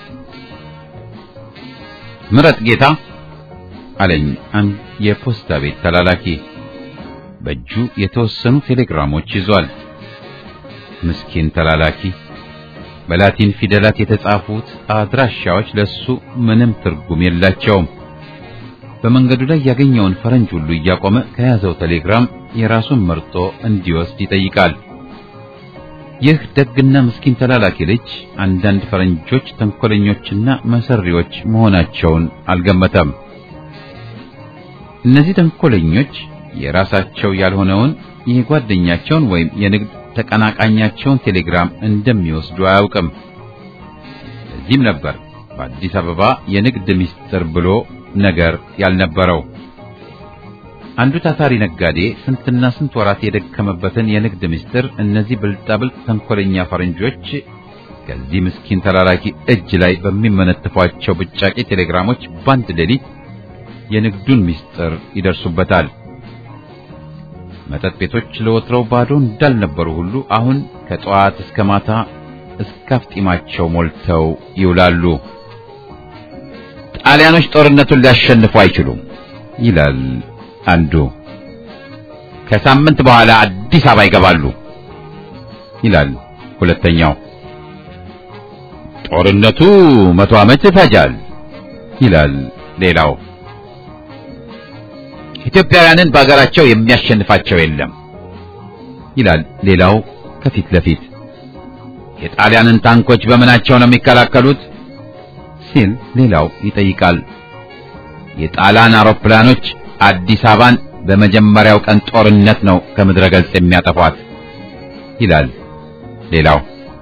ምረጥ ጌታ አለኝ አንድ የፖስታ ቤት ተላላኪ። በእጁ የተወሰኑ ቴሌግራሞች ይዟል። ምስኪን ተላላኪ። በላቲን ፊደላት የተጻፉት አድራሻዎች ለሱ ምንም ትርጉም የላቸውም። በመንገዱ ላይ ያገኘውን ፈረንጅ ሁሉ እያቆመ ከያዘው ቴሌግራም የራሱን መርጦ እንዲወስድ ይጠይቃል። ይህ ደግና ምስኪን ተላላኪ ልጅ አንዳንድ ፈረንጆች ተንኮለኞችና መሰሪዎች መሆናቸውን አልገመተም። እነዚህ ተንኮለኞች የራሳቸው ያልሆነውን የጓደኛቸውን ወይም የንግድ ተቀናቃኛቸውን ቴሌግራም እንደሚወስዱ አያውቅም። ለዚህም ነበር በአዲስ አበባ የንግድ ምስጢር ብሎ ነገር ያልነበረው። አንዱ ታታሪ ነጋዴ ስንትና ስንት ወራት የደከመበትን የንግድ ምስጢር እነዚህ ብልጣብልጥ ተንኮለኛ ፈረንጆች ከዚህ ምስኪን ተላላኪ እጅ ላይ በሚመነትፏቸው ብጫቂ ቴሌግራሞች በአንድ ሌሊት የንግዱን ምስጢር ይደርሱበታል። መጠጥ ቤቶች ለወትሮው ባዶ እንዳልነበሩ ሁሉ አሁን ከጠዋት እስከ ማታ እስከ አፍጢማቸው ሞልተው ይውላሉ። ጣሊያኖች ጦርነቱን ሊያሸንፉ አይችሉም ይላል አንዱ። ከሳምንት በኋላ አዲስ አበባ ይገባሉ ይላል ሁለተኛው። ጦርነቱ መቶ ዓመት ይፈጃል ይላል ሌላው። ኢትዮጵያውያንን በአገራቸው የሚያሸንፋቸው የለም ይላል ሌላው ከፊት ለፊት። የጣሊያንን ታንኮች በምናቸው ነው የሚከላከሉት ሲል ሌላው ይጠይቃል። የጣሊያን አውሮፕላኖች አዲስ አበባን በመጀመሪያው ቀን ጦርነት ነው ከምድረ ገጽ የሚያጠፏት ይላል ሌላው።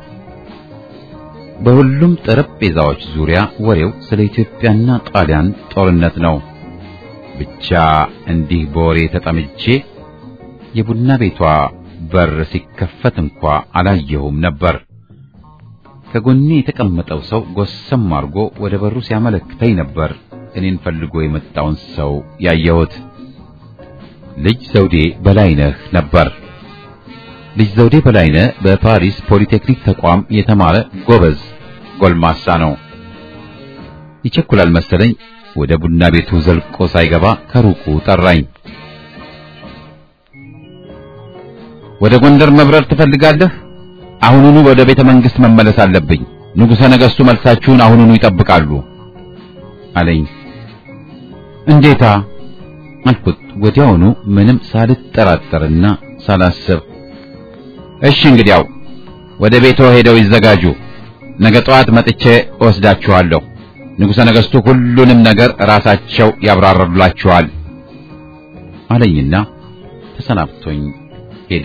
በሁሉም ጠረጴዛዎች ዙሪያ ወሬው ስለ ኢትዮጵያና ጣሊያን ጦርነት ነው። ብቻ እንዲህ በወሬ ተጠምጄ የቡና ቤቷ በር ሲከፈት እንኳ አላየሁም ነበር። ከጎኔ የተቀመጠው ሰው ጎሰም አድርጎ ወደ በሩ ሲያመለክተኝ ነበር እኔን ፈልጎ የመጣውን ሰው ያየሁት። ልጅ ዘውዴ በላይነህ ነበር። ልጅ ዘውዴ በላይነህ በፓሪስ ፖሊቴክኒክ ተቋም የተማረ ጎበዝ ጎልማሳ ነው። ይቸኩላል መሰለኝ ወደ ቡና ቤቱ ዘልቆ ሳይገባ ከሩቁ ጠራኝ። ወደ ጎንደር መብረር ትፈልጋለህ? አሁኑኑ ወደ ቤተ መንግስት መመለስ አለብኝ። ንጉሠ ነገሥቱ መልሳችሁን አሁኑኑ ይጠብቃሉ አለኝ። እንዴታ አልኩት ወዲያውኑ ምንም ሳልጠራጠርና ሳላስብ። እሺ እንግዲያው ወደ ቤቶ ሄደው ይዘጋጁ። ነገ ጠዋት መጥቼ እወስዳችኋለሁ። ንጉሠ ነገሥቱ ሁሉንም ነገር ራሳቸው ያብራሩላችኋል አለኝና ተሰናብቶኝ ሄደ።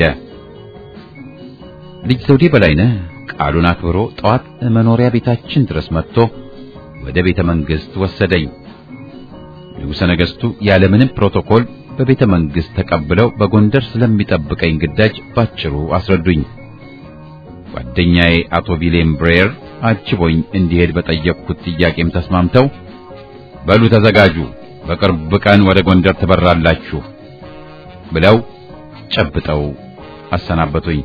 ልጅ ዘውዴ በላይነህ ቃሉን አክብሮ ጠዋት መኖሪያ ቤታችን ድረስ መጥቶ ወደ ቤተ መንግሥት ወሰደኝ። ንጉሠ ነገሥቱ ያለምንም ፕሮቶኮል በቤተ መንግሥት ተቀብለው በጎንደር ስለሚጠብቀኝ ግዳጅ ባጭሩ አስረዱኝ። ጓደኛዬ አቶ ቪሌም ብሬየር አጅቦኝ እንዲሄድ በጠየቅኩት ጥያቄም ተስማምተው በሉ ተዘጋጁ፣ በቅርብ ቀን ወደ ጎንደር ትበራላችሁ ብለው ጨብጠው አሰናበቱኝ።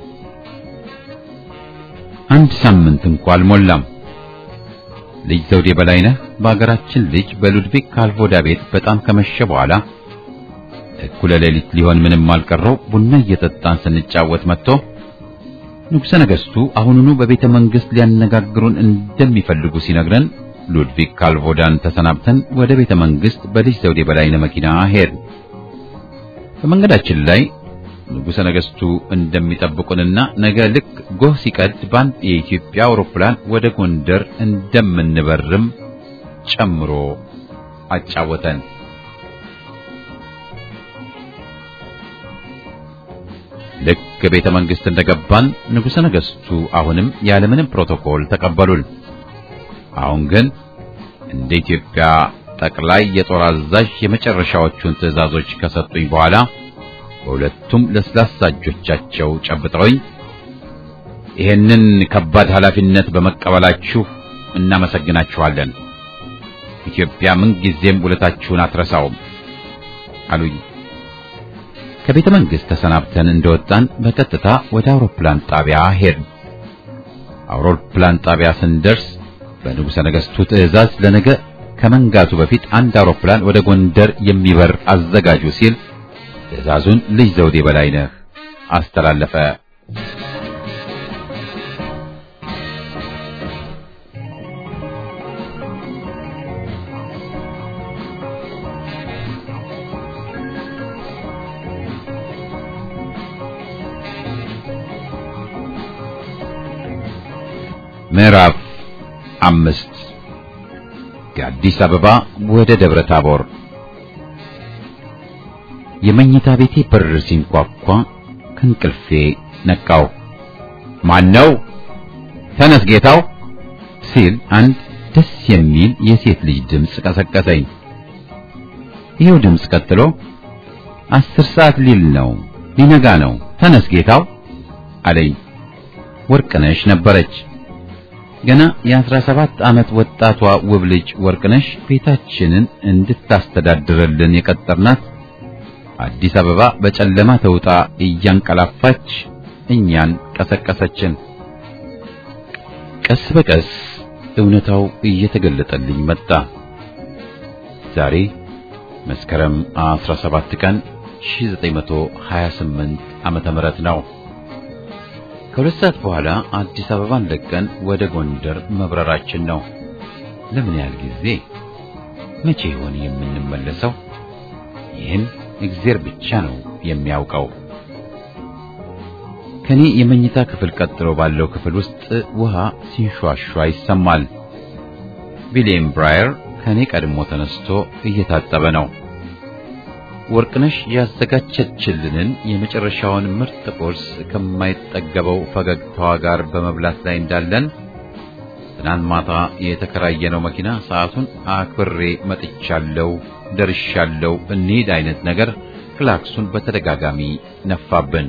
አንድ ሳምንት እንኳ አልሞላም። ልጅ ዘውዴ በላይነህ በአገራችን ልጅ በሉድቪክ ካልቮዳ ቤት በጣም ከመሸ በኋላ እኩለ ሌሊት ሊሆን ምንም አልቀረው ቡና እየጠጣን ስንጫወት መጥቶ ንጉሠ ነገሥቱ አሁኑኑ በቤተ መንግሥት ሊያነጋግሩን እንደሚፈልጉ ሲነግረን ሉድቪግ ካልቮዳን ተሰናብተን ወደ ቤተ መንግስት በልጅ ዘውዴ በላይነህ መኪና ሄድን። በመንገዳችን ላይ ንጉሠ ነገሥቱ እንደሚጠብቁንና ነገ ልክ ጎህ ሲቀድ በአንድ የኢትዮጵያ አውሮፕላን ወደ ጎንደር እንደምንበርም ጨምሮ አጫወተን። ልክ ቤተ መንግስት እንደገባን ንጉሠ ነገሥቱ አሁንም ያለምንም ፕሮቶኮል ተቀበሉን። አሁን ግን እንደ ኢትዮጵያ ጠቅላይ የጦር አዛዥ የመጨረሻዎቹን ትዕዛዞች ከሰጡኝ በኋላ በሁለቱም ለስላሳ እጆቻቸው ጨብጠውኝ ይህንን ከባድ ኃላፊነት በመቀበላችሁ እናመሰግናችኋለን። ኢትዮጵያ ምንጊዜም ውለታችሁን አትረሳውም አሉኝ። ከቤተ መንግሥት ተሰናብተን እንደወጣን በቀጥታ ወደ አውሮፕላን ጣቢያ ሄድን። አውሮፕላን ጣቢያ ስንደርስ በንጉሠ ነገሥቱ ትዕዛዝ ለነገ ከመንጋቱ በፊት አንድ አውሮፕላን ወደ ጎንደር የሚበር አዘጋጁ ሲል ትዕዛዙን ልጅ ዘውዴ በላይነህ አስተላለፈ። ምዕራፍ አምስት ከአዲስ አበባ ወደ ደብረ ታቦር የመኝታ ቤቴ በር ሲንኳኳ ከእንቅልፌ ነቃው። ማን ነው? ተነስ ጌታው ሲል አንድ ደስ የሚል የሴት ልጅ ድምፅ ቀሰቀሰኝ። ይኸው ድምፅ ቀጥሎ አስር ሰዓት ሊል ነው፣ ሊነጋ ነው፣ ተነስ ጌታው አለኝ። ወርቅነሽ ነበረች። ገና የአስራ ሰባት ዓመት ወጣቷ ውብ ልጅ ወርቅነሽ ቤታችንን እንድታስተዳድርልን የቀጠርናት አዲስ አበባ በጨለማ ተውጣ እያንቀላፋች እኛን ቀሰቀሰችን። ቀስ በቀስ እውነታው እየተገለጠልኝ መጣ። ዛሬ መስከረም 17 ቀን 1928 ዓመተ ምህረት ነው። ከሁለት ሰዓት በኋላ አዲስ አበባን ለቀን ወደ ጎንደር መብረራችን ነው። ለምን ያህል ጊዜ? መቼ ይሆን የምንመለሰው? ይህን እግዚአብሔር ብቻ ነው የሚያውቀው። ከኔ የመኝታ ክፍል ቀጥሎ ባለው ክፍል ውስጥ ውሃ ሲንሿሿ ይሰማል። ዊሊየም ብራየር ከኔ ቀድሞ ተነስቶ እየታጠበ ነው። ወርቅነሽ ያዘጋጀችልንን የመጨረሻውን ምርጥ ቁርስ ከማይጠገበው ፈገግታዋ ጋር በመብላት ላይ እንዳለን ትናንት ማታ የተከራየነው መኪና ሰዓቱን አክብሬ መጥቻለሁ፣ ደርሻለሁ፣ እንሂድ አይነት ነገር ክላክሱን በተደጋጋሚ ነፋብን።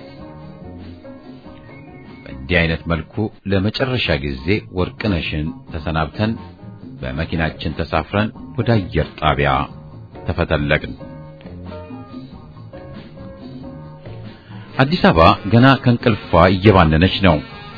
በእንዲህ አይነት መልኩ ለመጨረሻ ጊዜ ወርቅነሽን ተሰናብተን በመኪናችን ተሳፍረን ወደ አየር ጣቢያ ተፈተለቅን። አዲስ አበባ ገና ከእንቅልፏ እየባነነች ነው።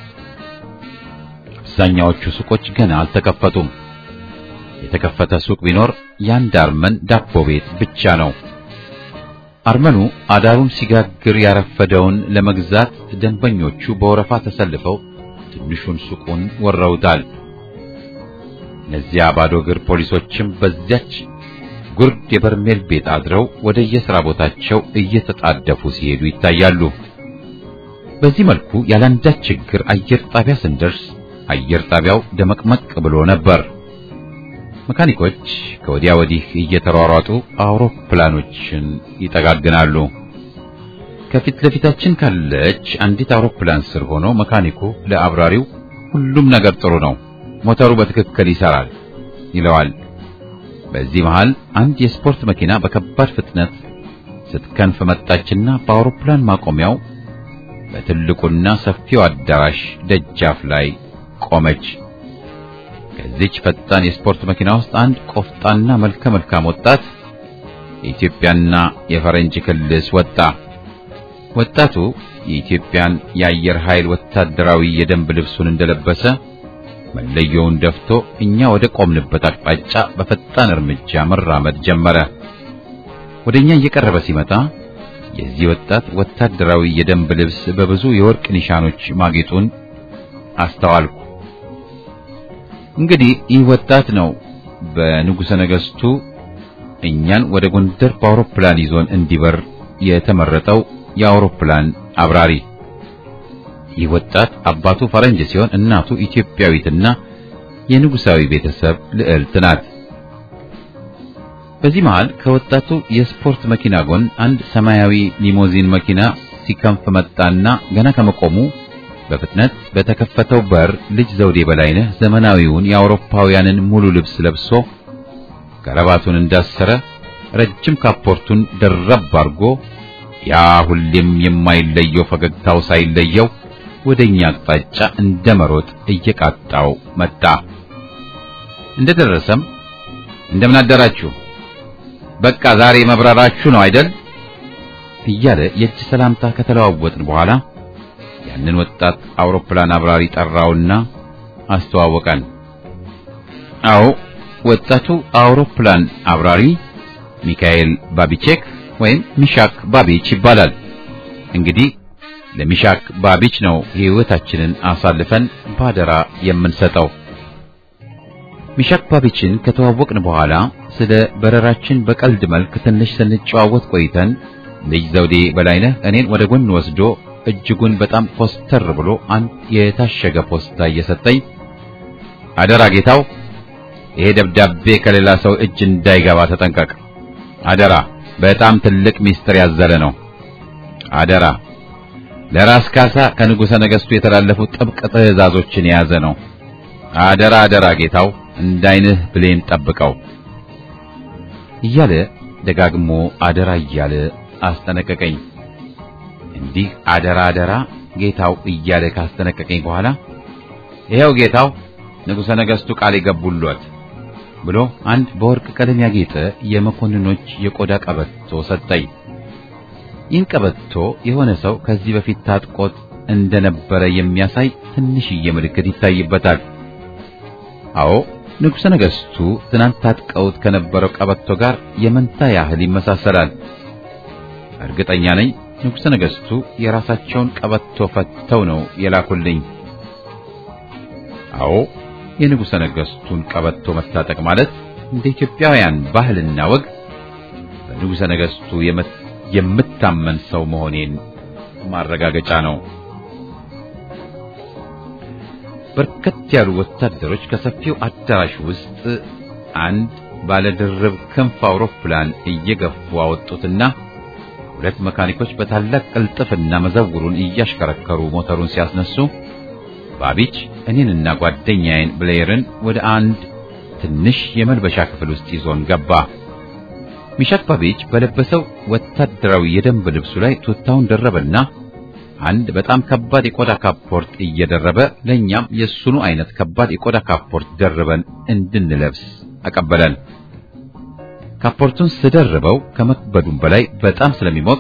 አብዛኛዎቹ ሱቆች ገና አልተከፈቱም። የተከፈተ ሱቅ ቢኖር የአንድ አርመን ዳቦ ቤት ብቻ ነው። አርመኑ አዳሩን ሲጋግር ያረፈደውን ለመግዛት ደንበኞቹ በወረፋ ተሰልፈው ትንሹን ሱቁን ወረውታል። እነዚያ ባዶ እግር ፖሊሶችም በዚያች ጉርድ የበርሜል ቤት አድረው ወደ የሥራ ቦታቸው እየተጣደፉ ሲሄዱ ይታያሉ። በዚህ መልኩ ያለአንዳች ችግር አየር ጣቢያ ስንደርስ አየር ጣቢያው ደመቅመቅ ብሎ ነበር። መካኒኮች ከወዲያ ወዲህ እየተሯሯጡ አውሮፕላኖችን ይጠጋግናሉ። ከፊት ለፊታችን ካለች አንዲት አውሮፕላን ስር ሆኖ መካኒኩ ለአብራሪው ሁሉም ነገር ጥሩ ነው፣ ሞተሩ በትክክል ይሰራል ይለዋል። በዚህ መሃል አንድ የስፖርት መኪና በከባድ ፍጥነት ስትከንፍ መጣችና በአውሮፕላን ማቆሚያው በትልቁና ሰፊው አዳራሽ ደጃፍ ላይ ቆመች። ከዚች ፈጣን የስፖርት መኪና ውስጥ አንድ ቆፍጣና መልከ መልካም ወጣት የኢትዮጵያና የፈረንጅ ክልስ ወጣ። ወጣቱ የኢትዮጵያን የአየር ኃይል ወታደራዊ የደንብ ልብሱን እንደለበሰ መለየውን ደፍቶ እኛ ወደ ቆምንበት አቅጣጫ በፈጣን እርምጃ መራመድ ጀመረ። ወደኛ እየቀረበ ሲመጣ የዚህ ወጣት ወታደራዊ የደንብ ልብስ በብዙ የወርቅ ኒሻኖች ማጌጡን አስተዋልኩ። እንግዲህ ይህ ወጣት ነው በንጉሠ ነገሥቱ እኛን ወደ ጎንደር በአውሮፕላን ይዞን እንዲበር የተመረጠው የአውሮፕላን አብራሪ። ይህ ወጣት አባቱ ፈረንጅ ሲሆን እናቱ ኢትዮጵያዊትና የንጉሳዊ ቤተሰብ ልዕልት ናት። በዚህ መሃል ከወጣቱ የስፖርት መኪና ጎን አንድ ሰማያዊ ሊሞዚን መኪና ሲከንፍ መጣና ገና ከመቆሙ በፍጥነት በተከፈተው በር ልጅ ዘውዴ በላይነህ ዘመናዊውን የአውሮፓውያንን ሙሉ ልብስ ለብሶ ከረባቱን እንዳሰረ ረጅም ካፖርቱን ደረብ አድርጎ ያ ሁሌም የማይለየው ፈገግታው ሳይለየው ወደኛ አቅጣጫ እንደ መሮጥ እየቃጣው መጣ። እንደደረሰም እንደምን አደራችሁ፣ በቃ ዛሬ መብረራችሁ ነው አይደል? እያለ የእጅ ሰላምታ ከተለዋወጥን በኋላ ያንን ወጣት አውሮፕላን አብራሪ ጠራውና አስተዋወቀን። አዎ ወጣቱ አውሮፕላን አብራሪ ሚካኤል ባቢቼክ ወይም ሚሻክ ባቢች ይባላል። እንግዲህ ለሚሻክ ባቢች ነው ሕይወታችንን አሳልፈን ባደራ የምንሰጠው። ሚሻክ ባቢችን ከተዋወቅን በኋላ ስለ በረራችን በቀልድ መልክ ትንሽ ስንጨዋወት ቆይተን ልጅ ዘውዴ በላይነህ እኔን ወደ ጎን ወስዶ እጅጉን በጣም ኮስተር ብሎ አንድ የታሸገ ፖስታ እየሰጠኝ አደራ ጌታው፣ ይሄ ደብዳቤ ከሌላ ሰው እጅ እንዳይገባ ተጠንቀቅ። አደራ፣ በጣም ትልቅ ሚስጥር ያዘለ ነው። አደራ፣ ለራስ ካሳ ከንጉሠ ነገሥቱ የተላለፉ ጥብቅ ትእዛዞችን የያዘ ነው። አደራ አደራ ጌታው፣ እንዳይንህ ብሌን ጠብቀው እያለ ደጋግሞ አደራ እያለ አስጠነቀቀኝ። እንዲህ አደራ አደራ ጌታው እያለ ካስጠነቀቀኝ በኋላ ይኸው ጌታው ንጉሠ ነገሥቱ ቃል የገቡልዎት ብሎ አንድ በወርቅ ቀለም ያጌጠ የመኮንኖች የቆዳ ቀበቶ ሰጠኝ። ይህን ቀበቶ የሆነ ሰው ከዚህ በፊት ታጥቆት እንደነበረ የሚያሳይ ትንሽዬ ምልክት ይታይበታል። አዎ ንጉሠ ነገሥቱ ትናንት ታጥቀውት ከነበረው ቀበቶ ጋር የመንታ ያህል ይመሳሰላል። እርግጠኛ ነኝ ንጉሠ ነገሥቱ የራሳቸውን ቀበቶ ፈተው ነው የላኩልኝ። አዎ የንጉሠ ነገሥቱን ቀበቶ መታጠቅ ማለት እንደ ኢትዮጵያውያን ባህልና ወግ በንጉሠ ነገሥቱ የምታመን ሰው መሆኔን ማረጋገጫ ነው። በርከት ያሉ ወታደሮች ከሰፊው አዳራሽ ውስጥ አንድ ባለድርብ ክንፍ አውሮፕላን እየገፉ አወጡትና ሁለት መካኒኮች በታላቅ ቅልጥፍና መዘውሩን እያሽከረከሩ ሞተሩን ሲያስነሱ ባቢች እኔንና ጓደኛዬን ብሌየርን ወደ አንድ ትንሽ የመልበሻ ክፍል ውስጥ ይዞን ገባ። ሚሻክ ባቢች በለበሰው ወታደራዊ የደንብ ልብሱ ላይ ቱታውን ደረበና አንድ በጣም ከባድ የቆዳ ካፖርት እየደረበ ለኛም የሱኑ አይነት ከባድ የቆዳ ካፖርት ደርበን እንድንለብስ አቀበለን። ካፖርቱን ስደርበው ከመክበዱም በላይ በጣም ስለሚሞቅ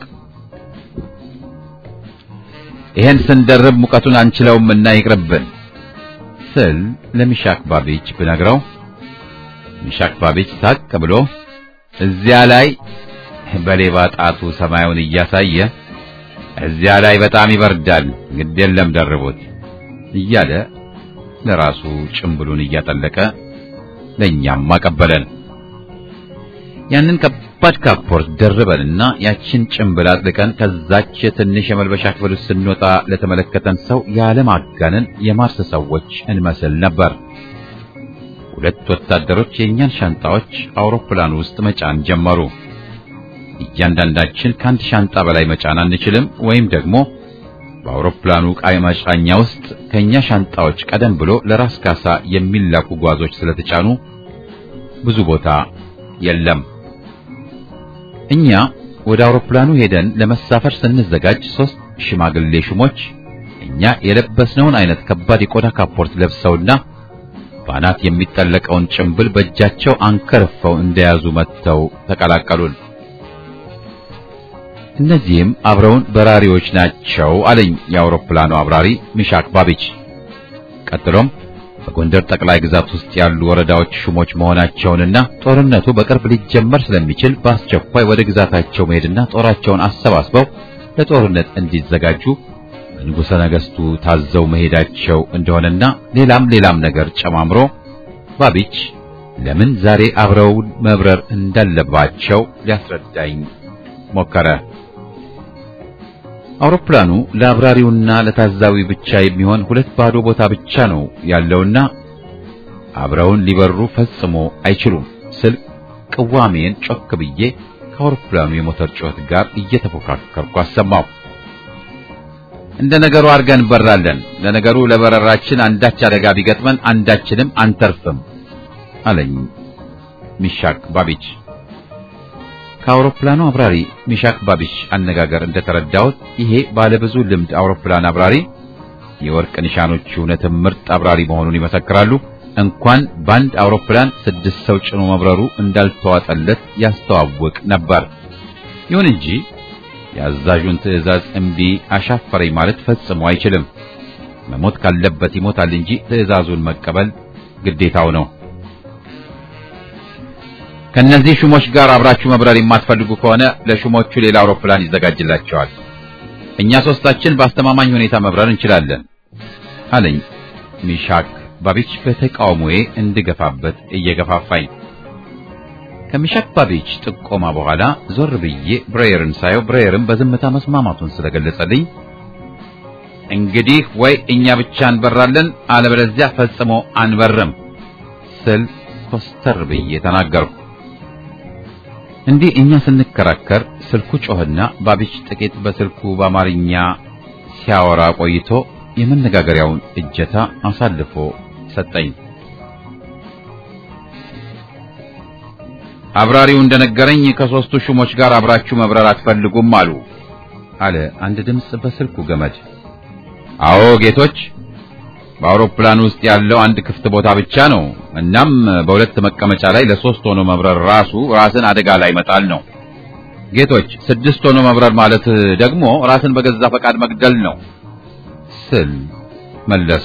ይሄን ስንደርብ ሙቀቱን አንችለውምና ይቅርብን ስል ለሚሻክ ባቢች ብነግረው ሚሻክ ባቢች ሳቅ ብሎ እዚያ ላይ በሌባ ጣቱ ሰማዩን እያሳየ እዚያ ላይ በጣም ይበርዳል፣ ግድ የለም ደርቡት እያለ ለራሱ ጭምብሉን እያጠለቀ ለኛም አቀበለን። ያንን ከባድ ካፖርት ደርበንና ያችን ጭምብል አጥልቀን ከዛች ትንሽ የመልበሻ ክፍል ውስጥ ስንወጣ ለተመለከተን ሰው ያለማጋነን የማርስ ሰዎች እንመስል ነበር። ሁለት ወታደሮች የእኛን ሻንጣዎች አውሮፕላን ውስጥ መጫን ጀመሩ። እያንዳንዳችን ከአንድ ሻንጣ በላይ መጫን አንችልም፣ ወይም ደግሞ በአውሮፕላኑ ዕቃ መጫኛ ውስጥ ከእኛ ሻንጣዎች ቀደም ብሎ ለራስ ካሳ የሚላኩ ጓዞች ስለተጫኑ ብዙ ቦታ የለም። እኛ ወደ አውሮፕላኑ ሄደን ለመሳፈር ስንዘጋጅ ሶስት ሽማግሌ ሹሞች እኛ የለበስነውን አይነት ከባድ የቆዳ ካፖርት ለብሰውና በአናት የሚጠለቀውን ጭምብል በእጃቸው አንከርፈው እንደያዙ መጥተው ተቀላቀሉን። እነዚህም አብረውን በራሪዎች ናቸው አለኝ የአውሮፕላኑ አብራሪ ሚሻክ ባቢች። ቀጥሎም በጎንደር ጠቅላይ ግዛት ውስጥ ያሉ ወረዳዎች ሹሞች መሆናቸውንና ጦርነቱ በቅርብ ሊጀመር ስለሚችል በአስቸኳይ ወደ ግዛታቸው መሄድና ጦራቸውን አሰባስበው ለጦርነት እንዲዘጋጁ በንጉሠ ነገሥቱ ታዘው መሄዳቸው እንደሆነና ሌላም ሌላም ነገር ጨማምሮ ባቢች ለምን ዛሬ አብረው መብረር እንዳለባቸው ሊያስረዳኝ ሞከረ። አውሮፕላኑ ለአብራሪውና ለታዛዊ ብቻ የሚሆን ሁለት ባዶ ቦታ ብቻ ነው ያለውና አብረውን ሊበሩ ፈጽሞ አይችሉም ስል ቅዋሜን ጮክ ብዬ ከአውሮፕላኑ የሞተር ጩኸት ጋር እየተፎካከርኩ አሰማው። እንደ ነገሩ አድርገን እንበራለን። ለነገሩ ለበረራችን አንዳች አደጋ ቢገጥመን አንዳችንም አንተርፍም አለኝ ሚሻክ ባቢች። ከአውሮፕላኑ አብራሪ ሚሻክ ባቢች አነጋገር እንደተረዳሁት ይሄ ባለብዙ ልምድ አውሮፕላን አብራሪ የወርቅ ኒሻኖቹ እውነትም ምርጥ አብራሪ መሆኑን ይመሰክራሉ። እንኳን በአንድ አውሮፕላን ስድስት ሰው ጭኖ መብረሩ እንዳልተዋጠለት ያስተዋውቅ ነበር። ይሁን እንጂ የአዛዡን ትዕዛዝ እምቢ አሻፈረኝ ማለት ፈጽሞ አይችልም። መሞት ካለበት ይሞታል እንጂ ትዕዛዙን መቀበል ግዴታው ነው። ከነዚህ ሹሞች ጋር አብራችሁ መብረር የማትፈልጉ ከሆነ ለሹሞቹ ሌላ አውሮፕላን ይዘጋጅላቸዋል። እኛ ሶስታችን በአስተማማኝ ሁኔታ መብረር እንችላለን አለኝ ሚሻክ ባቢች በተቃውሞዬ እንድገፋበት እየገፋፋኝ። ከሚሻክ ባቢች ጥቆማ በኋላ ዞር ብዬ ብሬየርን ሳየው ብሬየርን በዝምታ መስማማቱን ስለገለጸልኝ እንግዲህ ወይ እኛ ብቻ እንበራለን አለበለዚያ ፈጽሞ አንበርም ስል ኮስተር ብዬ ተናገርኩ። እንዲህ እኛ ስንከራከር ስልኩ ጮህና ባቢች ጥቂት በስልኩ በአማርኛ ሲያወራ ቆይቶ የመነጋገሪያውን እጀታ አሳልፎ ሰጠኝ። አብራሪው እንደነገረኝ ከሦስቱ ሹሞች ጋር አብራችሁ መብረር አትፈልጉም አሉ አለ አንድ ድምፅ በስልኩ ገመድ። አዎ ጌቶች፣ በአውሮፕላን ውስጥ ያለው አንድ ክፍት ቦታ ብቻ ነው። እናም በሁለት መቀመጫ ላይ ለሶስት ሆኖ መብረር ራሱ ራስን አደጋ ላይ መጣል ነው። ጌቶች፣ ስድስት ሆኖ መብረር ማለት ደግሞ ራስን በገዛ ፈቃድ መግደል ነው ስል መለሱ።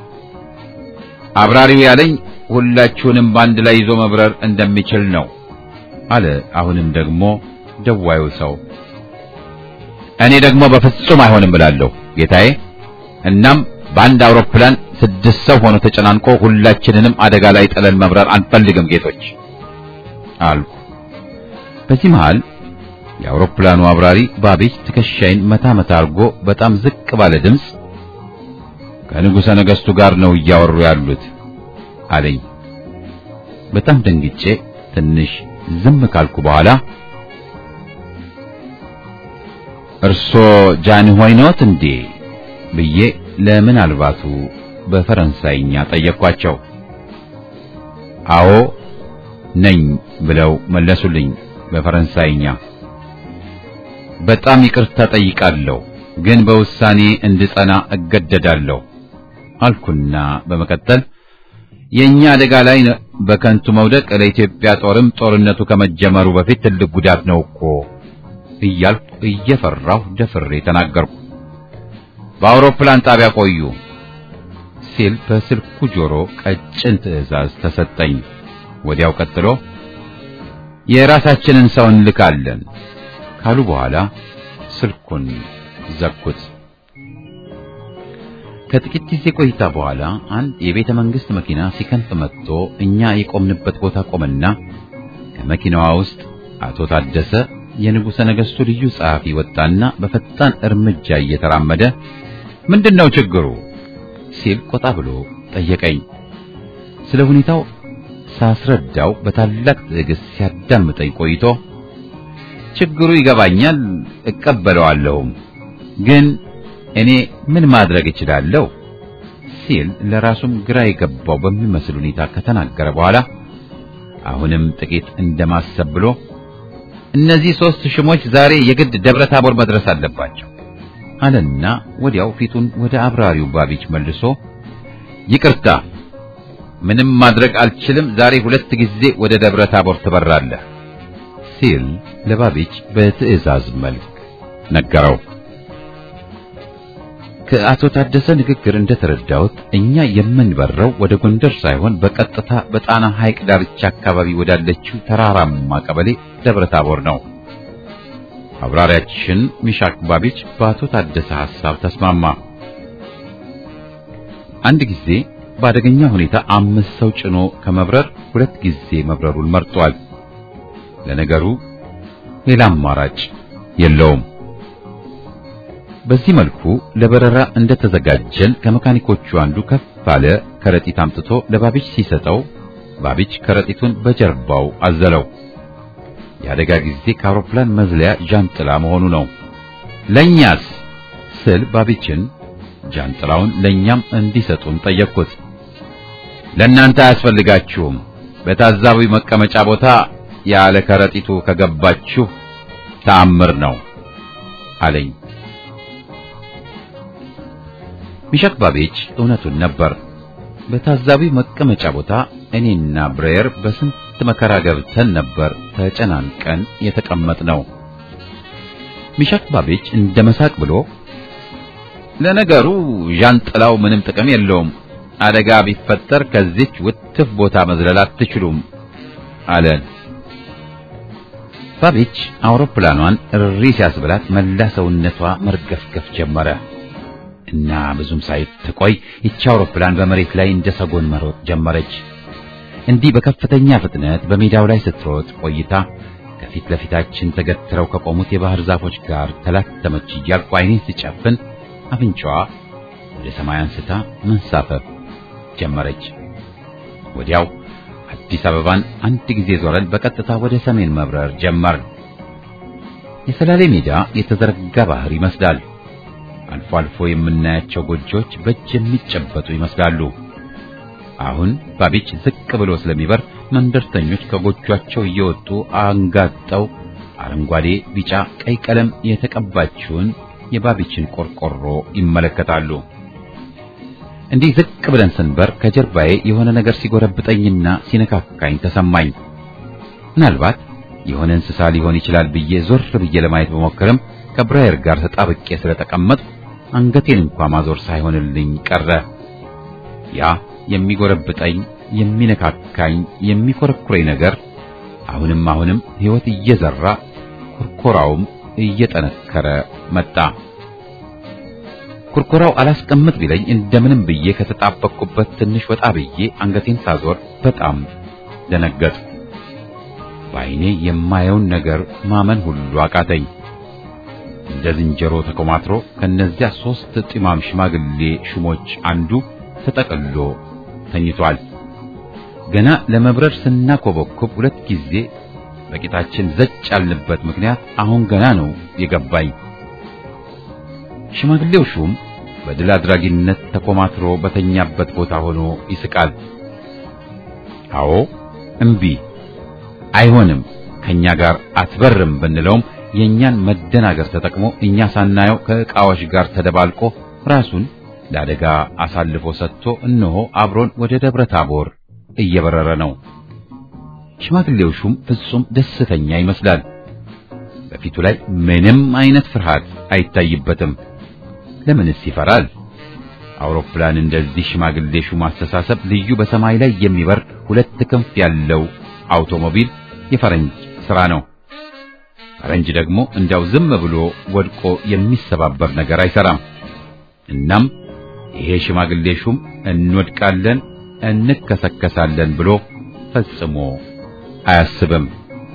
አብራሪው ያለኝ ሁላችሁንም በአንድ ላይ ይዞ መብረር እንደሚችል ነው አለ። አሁንም ደግሞ ደዋዩ ሰው እኔ ደግሞ በፍጹም አይሆንም እላለሁ ጌታዬ። እናም በአንድ አውሮፕላን ስድስት ሰው ሆኖ ተጨናንቆ ሁላችንንም አደጋ ላይ ጥለን መብረር አንፈልግም ጌቶች አልኩ። በዚህ መሃል የአውሮፕላኑ አብራሪ ባቢች ትከሻይን መታ መታ አድርጎ በጣም ዝቅ ባለ ድምፅ ከንጉሠ ነገሥቱ ጋር ነው እያወሩ ያሉት አለኝ። በጣም ደንግጬ ትንሽ ዝም ካልኩ በኋላ እርሶ ጃንሆይ ነዎት እንዴ ብዬ ለምናልባቱ በፈረንሳይኛ ጠየቅኳቸው። አዎ ነኝ ብለው መለሱልኝ በፈረንሳይኛ። በጣም ይቅርታ ጠይቃለሁ፣ ግን በውሳኔ እንድጸና እገደዳለሁ አልኩና በመቀጠል የኛ አደጋ ላይ በከንቱ መውደቅ ለኢትዮጵያ ጦርም ጦርነቱ ከመጀመሩ በፊት ትልቅ ጉዳት ነው እኮ እያልኩ እየፈራሁ ደፍሬ ተናገርኩ። በአውሮፕላን ጣቢያ ቆዩ ሲል በስልኩ ጆሮ ቀጭን ትዕዛዝ ተሰጠኝ። ወዲያው ቀጥሎ የራሳችንን ሰው እንልካለን ካሉ በኋላ ስልኩን ዘጉት። ከጥቂት ጊዜ ቆይታ በኋላ አንድ የቤተ መንግስት መኪና ሲከንፍ መጥቶ እኛ የቆምንበት ቦታ ቆመና ከመኪናዋ ውስጥ አቶ ታደሰ የንጉሠ ነገሥቱ ልዩ ጸሐፊ ወጣና በፈጣን እርምጃ እየተራመደ ምንድነው ችግሩ ሲል ቆጣ ብሎ ጠየቀኝ። ስለ ሁኔታው ሳስረዳው በታላቅ ትዕግስት ሲያዳምጠኝ ቆይቶ ችግሩ ይገባኛል፣ እቀበለዋለሁም ግን እኔ ምን ማድረግ እችላለሁ ሲል ለራሱም ግራ የገባው በሚመስል ሁኔታ ከተናገረ በኋላ አሁንም ጥቂት እንደማሰብ ብሎ እነዚህ ሦስት ሽሞች ዛሬ የግድ ደብረ ታቦር መድረስ አለባቸው አለና ወዲያው ፊቱን ወደ አብራሪው ባቢች መልሶ ይቅርታ፣ ምንም ማድረግ አልችልም፣ ዛሬ ሁለት ጊዜ ወደ ደብረ ታቦር ትበራለህ ሲል ለባቢች በትዕዛዝ መልክ ነገረው። ከአቶ ታደሰ ንግግር እንደተረዳሁት እኛ የምንበረው ወደ ጎንደር ሳይሆን በቀጥታ በጣና ሐይቅ ዳርቻ አካባቢ ወዳለችው ተራራማ ቀበሌ ደብረ ታቦር ነው። አብራሪያችን ሚሻክ ባቢች በአቶ ታደሰ ሐሳብ ተስማማ። አንድ ጊዜ በአደገኛ ሁኔታ አምስት ሰው ጭኖ ከመብረር ሁለት ጊዜ መብረሩን መርጧል። ለነገሩ ሌላ አማራጭ የለውም። በዚህ መልኩ ለበረራ እንደተዘጋጀን ከመካኒኮቹ አንዱ ከፍ ባለ ከረጢት አምጥቶ ለባቢች ሲሰጠው ባቢች ከረጢቱን በጀርባው አዘለው። የአደጋ ጊዜ ከአውሮፕላን መዝለያ ጃንጥላ መሆኑ ነው። ለኛስ ስል ባቢችን ጃንጥላውን ለኛም እንዲሰጡን ጠየቅኩት። ለእናንተ አያስፈልጋችሁም፣ በታዛቢ መቀመጫ ቦታ ያለ ከረጢቱ ከገባችሁ ተአምር ነው አለኝ። ሚሸክ ባቤች እውነቱን ነበር። በታዛቢ መቀመጫ ቦታ እኔና ብሬየር በስንት መከራ ገብተን ነበር ተጨናንቀን የተቀመጥነው። ሚሸክ ባቤች እንደ መሳቅ ብሎ ለነገሩ ዣንጥላው ምንም ጥቅም የለውም፣ አደጋ ቢፈጠር ከዚች ውትፍ ቦታ መዝለል አትችሉም አለን። ባቤች አውሮፕላኗን እሪ ሲያስብላት መላ ሰውነቷ መርገፍገፍ ጀመረ እና ብዙም ሳይትቆይ ይቺ አውሮፕላን በመሬት ላይ እንደ ሰጎን መሮጥ ጀመረች። እንዲህ በከፍተኛ ፍጥነት በሜዳው ላይ ስትሮጥ ቆይታ ከፊት ለፊታችን ተገትረው ከቆሙት የባህር ዛፎች ጋር ተላተመች እያልኩ ዓይኔን ስጨፍን አፍንጫዋ ወደ ሰማይ አንስታ መንሳፈፍ ጀመረች። ወዲያው አዲስ አበባን አንድ ጊዜ ዞረን በቀጥታ ወደ ሰሜን መብረር ጀመርን። የሰላሌ ሜዳ የተዘረጋ ባህር ይመስላል። አልፎ አልፎ የምናያቸው ጎጆዎች በእጅ የሚጨበጡ ይመስላሉ። አሁን ባቢች ዝቅ ብሎ ስለሚበር መንደርተኞች ከጎጇቸው እየወጡ አንጋጠው አረንጓዴ፣ ቢጫ፣ ቀይ ቀለም የተቀባችውን የባቢችን ቆርቆሮ ይመለከታሉ። እንዲህ ዝቅ ብለን ስንበር ከጀርባዬ የሆነ ነገር ሲጎረብጠኝና ሲነካካኝ ተሰማኝ። ምናልባት የሆነ እንስሳ ሊሆን ይችላል ብዬ ዞር ብዬ ለማየት በሞክርም ከብራየር ጋር ተጣብቄ ስለተቀመጥኩ አንገቴን እንኳ ማዞር ሳይሆንልኝ ቀረ። ያ የሚጎረብጠኝ፣ የሚነካካኝ፣ የሚኮረኩረኝ ነገር አሁንም አሁንም ሕይወት እየዘራ ኩርኮራውም እየጠነከረ መጣ። ኩርኮራው አላስቀምጥ ቢለኝ እንደምንም ብዬ ከተጣበቅኩበት ትንሽ ወጣ ብዬ አንገቴን ሳዞር በጣም ደነገጥ። በዓይኔ የማየውን ነገር ማመን ሁሉ አቃተኝ። እንደ ዝንጀሮ ተኮማትሮ ከነዚያ ሦስት ጢማም ሽማግሌ ሹሞች አንዱ ተጠቅሎ ተኝቷል። ገና ለመብረር ስናኮበኮብ ሁለት ጊዜ በቂታችን ዘጭ ያልንበት ምክንያት አሁን ገና ነው የገባኝ። ሽማግሌው ሹም በድል አድራጊነት ተኮማትሮ በተኛበት ቦታ ሆኖ ይስቃል። አዎ እምቢ፣ አይሆንም፣ ከኛ ጋር አትበርም ብንለውም የእኛን መደናገር ተጠቅሞ እኛ ሳናየው ከዕቃዎች ጋር ተደባልቆ ራሱን ለአደጋ አሳልፎ ሰጥቶ እነሆ አብሮን ወደ ደብረ ታቦር እየበረረ ነው። ሽማግሌው ሹም ፍጹም ደስተኛ ይመስላል። በፊቱ ላይ ምንም አይነት ፍርሃት አይታይበትም። ለምንስ ይፈራል? አውሮፕላን እንደዚህ ሽማግሌ ሹም አስተሳሰብ ልዩ በሰማይ ላይ የሚበር ሁለት ክንፍ ያለው አውቶሞቢል የፈረንጅ ሥራ ነው። ፈረንጅ ደግሞ እንዲያው ዝም ብሎ ወድቆ የሚሰባበር ነገር አይሰራም። እናም ይሄ ሽማግሌ ሹም እንወድቃለን፣ እንከሰከሳለን ብሎ ፈጽሞ አያስብም።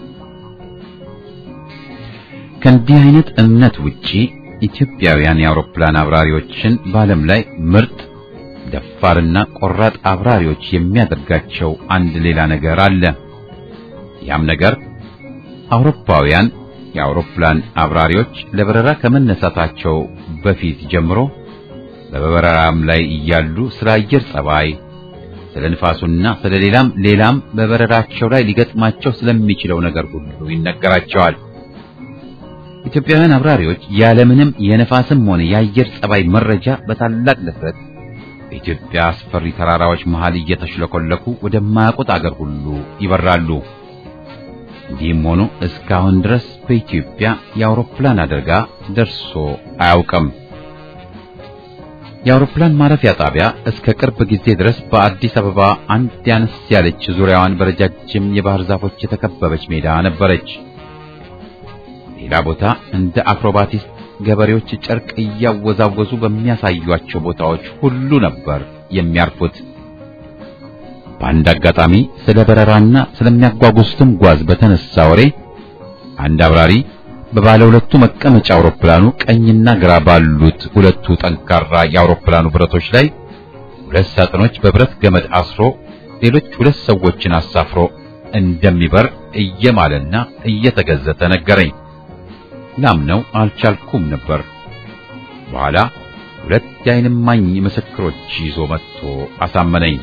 ከእንዲህ አይነት እምነት ውጪ ኢትዮጵያውያን የአውሮፕላን አብራሪዎችን በዓለም ላይ ምርጥ ደፋርና ቆራጥ አብራሪዎች የሚያደርጋቸው አንድ ሌላ ነገር አለ። ያም ነገር አውሮፓውያን የአውሮፕላን አብራሪዎች ለበረራ ከመነሳታቸው በፊት ጀምሮ በበረራም ላይ እያሉ ስለ አየር ጸባይ፣ ስለ ንፋሱና ስለ ሌላም ሌላም በበረራቸው ላይ ሊገጥማቸው ስለሚችለው ነገር ሁሉ ይነገራቸዋል። ኢትዮጵያውያን አብራሪዎች ያለምንም የነፋስም ሆነ የአየር ጸባይ መረጃ በታላቅ ድፍረት በኢትዮጵያ አስፈሪ ተራራዎች መሃል እየተሽለኮለኩ ወደማያውቁት አገር ሁሉ ይበራሉ። እንዲህም ሆኖ እስካሁን ድረስ በኢትዮጵያ የአውሮፕላን አደጋ ደርሶ አያውቅም። የአውሮፕላን ማረፊያ ጣቢያ እስከ ቅርብ ጊዜ ድረስ በአዲስ አበባ አንድ ያነስ ያለች ዙሪያዋን በረጃጅም የባህር ዛፎች የተከበበች ሜዳ ነበረች። ሌላ ቦታ እንደ አክሮባቲስት ገበሬዎች ጨርቅ እያወዛወዙ በሚያሳዩአቸው ቦታዎች ሁሉ ነበር የሚያርፉት። በአንድ አጋጣሚ ስለ በረራና ስለሚያጓጉዙትም ጓዝ በተነሳ ወሬ አንድ አብራሪ በባለ ሁለቱ መቀመጫ አውሮፕላኑ ቀኝና ግራ ባሉት ሁለቱ ጠንካራ የአውሮፕላኑ ብረቶች ላይ ሁለት ሳጥኖች በብረት ገመድ አስሮ ሌሎች ሁለት ሰዎችን አሳፍሮ እንደሚበር እየማለና እየተገዘተ ነገረኝ። ላምነው አልቻልኩም ነበር። በኋላ ሁለት የዓይን እማኝ ምስክሮች ይዞ መጥቶ አሳመነኝ።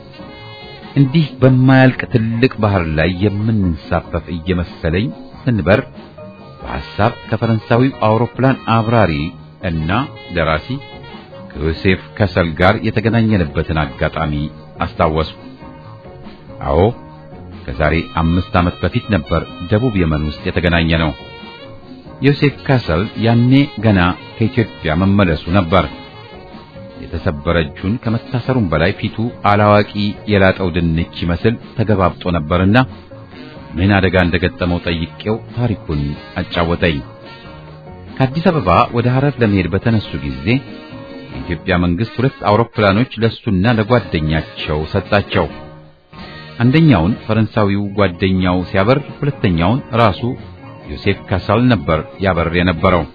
እንዲህ በማያልቅ ትልቅ ባህር ላይ የምንሳፈፍ እየመሰለኝ ስንበር በሐሳብ ከፈረንሳዊው አውሮፕላን አብራሪ እና ደራሲ ከዮሴፍ ከሰል ጋር የተገናኘንበትን አጋጣሚ አስታወስኩ። አዎ ከዛሬ አምስት ዓመት በፊት ነበር ደቡብ የመን ውስጥ የተገናኘ ነው። ዮሴፍ ካሰል ያኔ ገና ከኢትዮጵያ መመለሱ ነበር። የተሰበረ እጁን ከመታሰሩም በላይ ፊቱ አላዋቂ የላጠው ድንች ይመስል ተገባብጦ ነበርና ምን አደጋ እንደገጠመው ጠይቄው ታሪኩን አጫወተኝ። ከአዲስ አበባ ወደ ሐረር ለመሄድ በተነሱ ጊዜ የኢትዮጵያ መንግስት ሁለት አውሮፕላኖች ለሱና ለጓደኛቸው ሰጣቸው። አንደኛውን ፈረንሳዊው ጓደኛው ሲያበር፣ ሁለተኛውን ራሱ ዮሴፍ ካሳል ነበር ያበር የነበረው።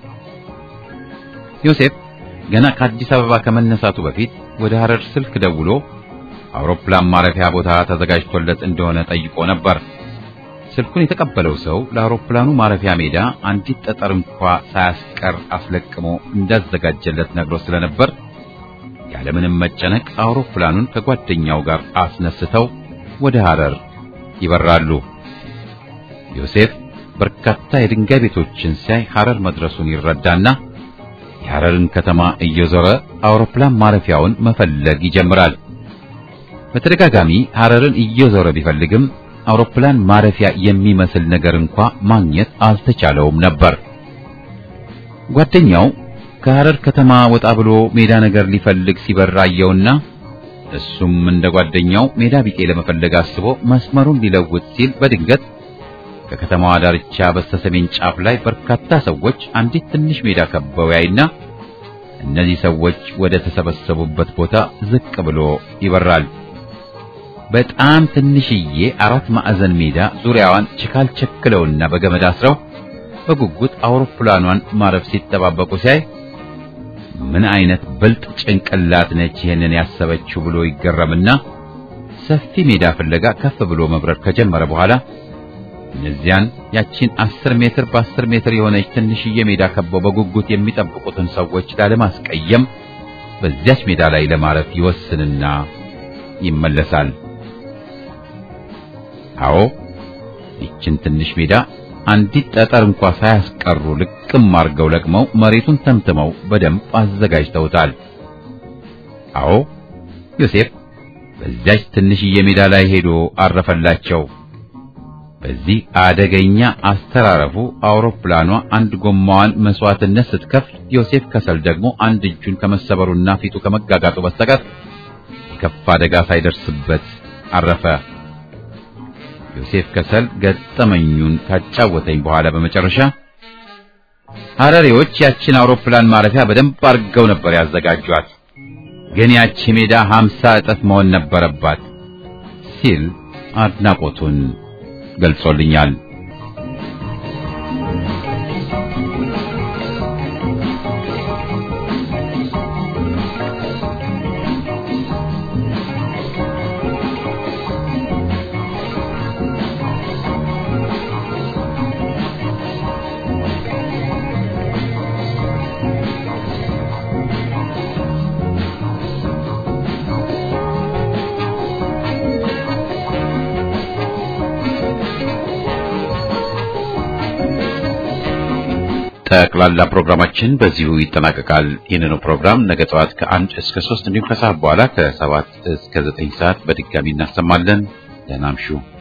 ዮሴፍ ገና ከአዲስ አበባ ከመነሳቱ በፊት ወደ ሐረር ስልክ ደውሎ አውሮፕላን ማረፊያ ቦታ ተዘጋጅቶለት እንደሆነ ጠይቆ ነበር። ስልኩን የተቀበለው ሰው ለአውሮፕላኑ ማረፊያ ሜዳ አንዲት ጠጠር እንኳ ሳያስቀር አስለቅሞ እንዳዘጋጀለት ነግሮ ስለነበር ያለምንም መጨነቅ አውሮፕላኑን ከጓደኛው ጋር አስነስተው ወደ ሐረር ይበራሉ። ዮሴፍ በርካታ የድንጋይ ቤቶችን ሲያይ ሐረር መድረሱን ይረዳና የሐረርን ከተማ እየዞረ አውሮፕላን ማረፊያውን መፈለግ ይጀምራል። በተደጋጋሚ ሐረርን እየዞረ ቢፈልግም አውሮፕላን ማረፊያ የሚመስል ነገር እንኳ ማግኘት አልተቻለውም ነበር። ጓደኛው ከሐረር ከተማ ወጣ ብሎ ሜዳ ነገር ሊፈልግ ሲበር አየውና እሱም እንደ ጓደኛው ሜዳ ቢጤ ለመፈለግ አስቦ መስመሩን ሊለውጥ ሲል በድንገት ከከተማዋ ዳርቻ በስተሰሜን ጫፍ ላይ በርካታ ሰዎች አንዲት ትንሽ ሜዳ ከበው ያይና እነዚህ ሰዎች ወደ ተሰበሰቡበት ቦታ ዝቅ ብሎ ይበራል። በጣም ትንሽዬ አራት ማዕዘን ሜዳ ዙሪያዋን ችካል ቸክለውና በገመድ አስረው በጉጉት አውሮፕላኗን ማረፍ ሲጠባበቁ ሲያይ ምን አይነት ብልጥ ጭንቅላት ነች ይሄንን ያሰበችው ብሎ ይገረምና ሰፊ ሜዳ ፍለጋ ከፍ ብሎ መብረር ከጀመረ በኋላ እነዚያን ያቺን አስር ሜትር በአስር ሜትር የሆነች ትንሽዬ ሜዳ ከበው በጉጉት የሚጠብቁትን ሰዎች ላለማስቀየም በዚያች ሜዳ ላይ ለማረፍ ይወስንና ይመለሳል። አዎ ይችን ትንሽ ሜዳ አንዲት ጠጠር እንኳ ሳያስቀሩ ልቅም አርገው ለቅመው መሬቱን ተምትመው በደንብ አዘጋጅተውታል። አዎ ዮሴፍ በዚያች ትንሽዬ ሜዳ ላይ ሄዶ አረፈላቸው። በዚህ አደገኛ አስተራረፉ አውሮፕላኗ አንድ ጎማዋን መስዋዕትነት ስትከፍል፣ ዮሴፍ ከሰል ደግሞ አንድ እጁን ከመሰበሩና ፊቱ ከመጋጋጡ በስተቀር የከፋ አደጋ ሳይደርስበት አረፈ። ዮሴፍ ከሰል ገጠመኙን ካጫወተኝ በኋላ በመጨረሻ ሐረሬዎች ያችን አውሮፕላን ማረፊያ በደንብ አድርገው ነበር ያዘጋጇት፣ ግን ያቺ ሜዳ ሀምሳ እጥፍ መሆን ነበረባት ሲል አድናቆቱን ገልጾልኛል። ጠቅላላ ፕሮግራማችን በዚሁ ይጠናቀቃል። ይህንኑ ፕሮግራም ነገ ጠዋት ከአንድ እስከ ሶስት እንዲሁም ከሰዓት በኋላ ከሰባት እስከ ዘጠኝ ሰዓት በድጋሚ እናሰማለን። ደህና እምሹ።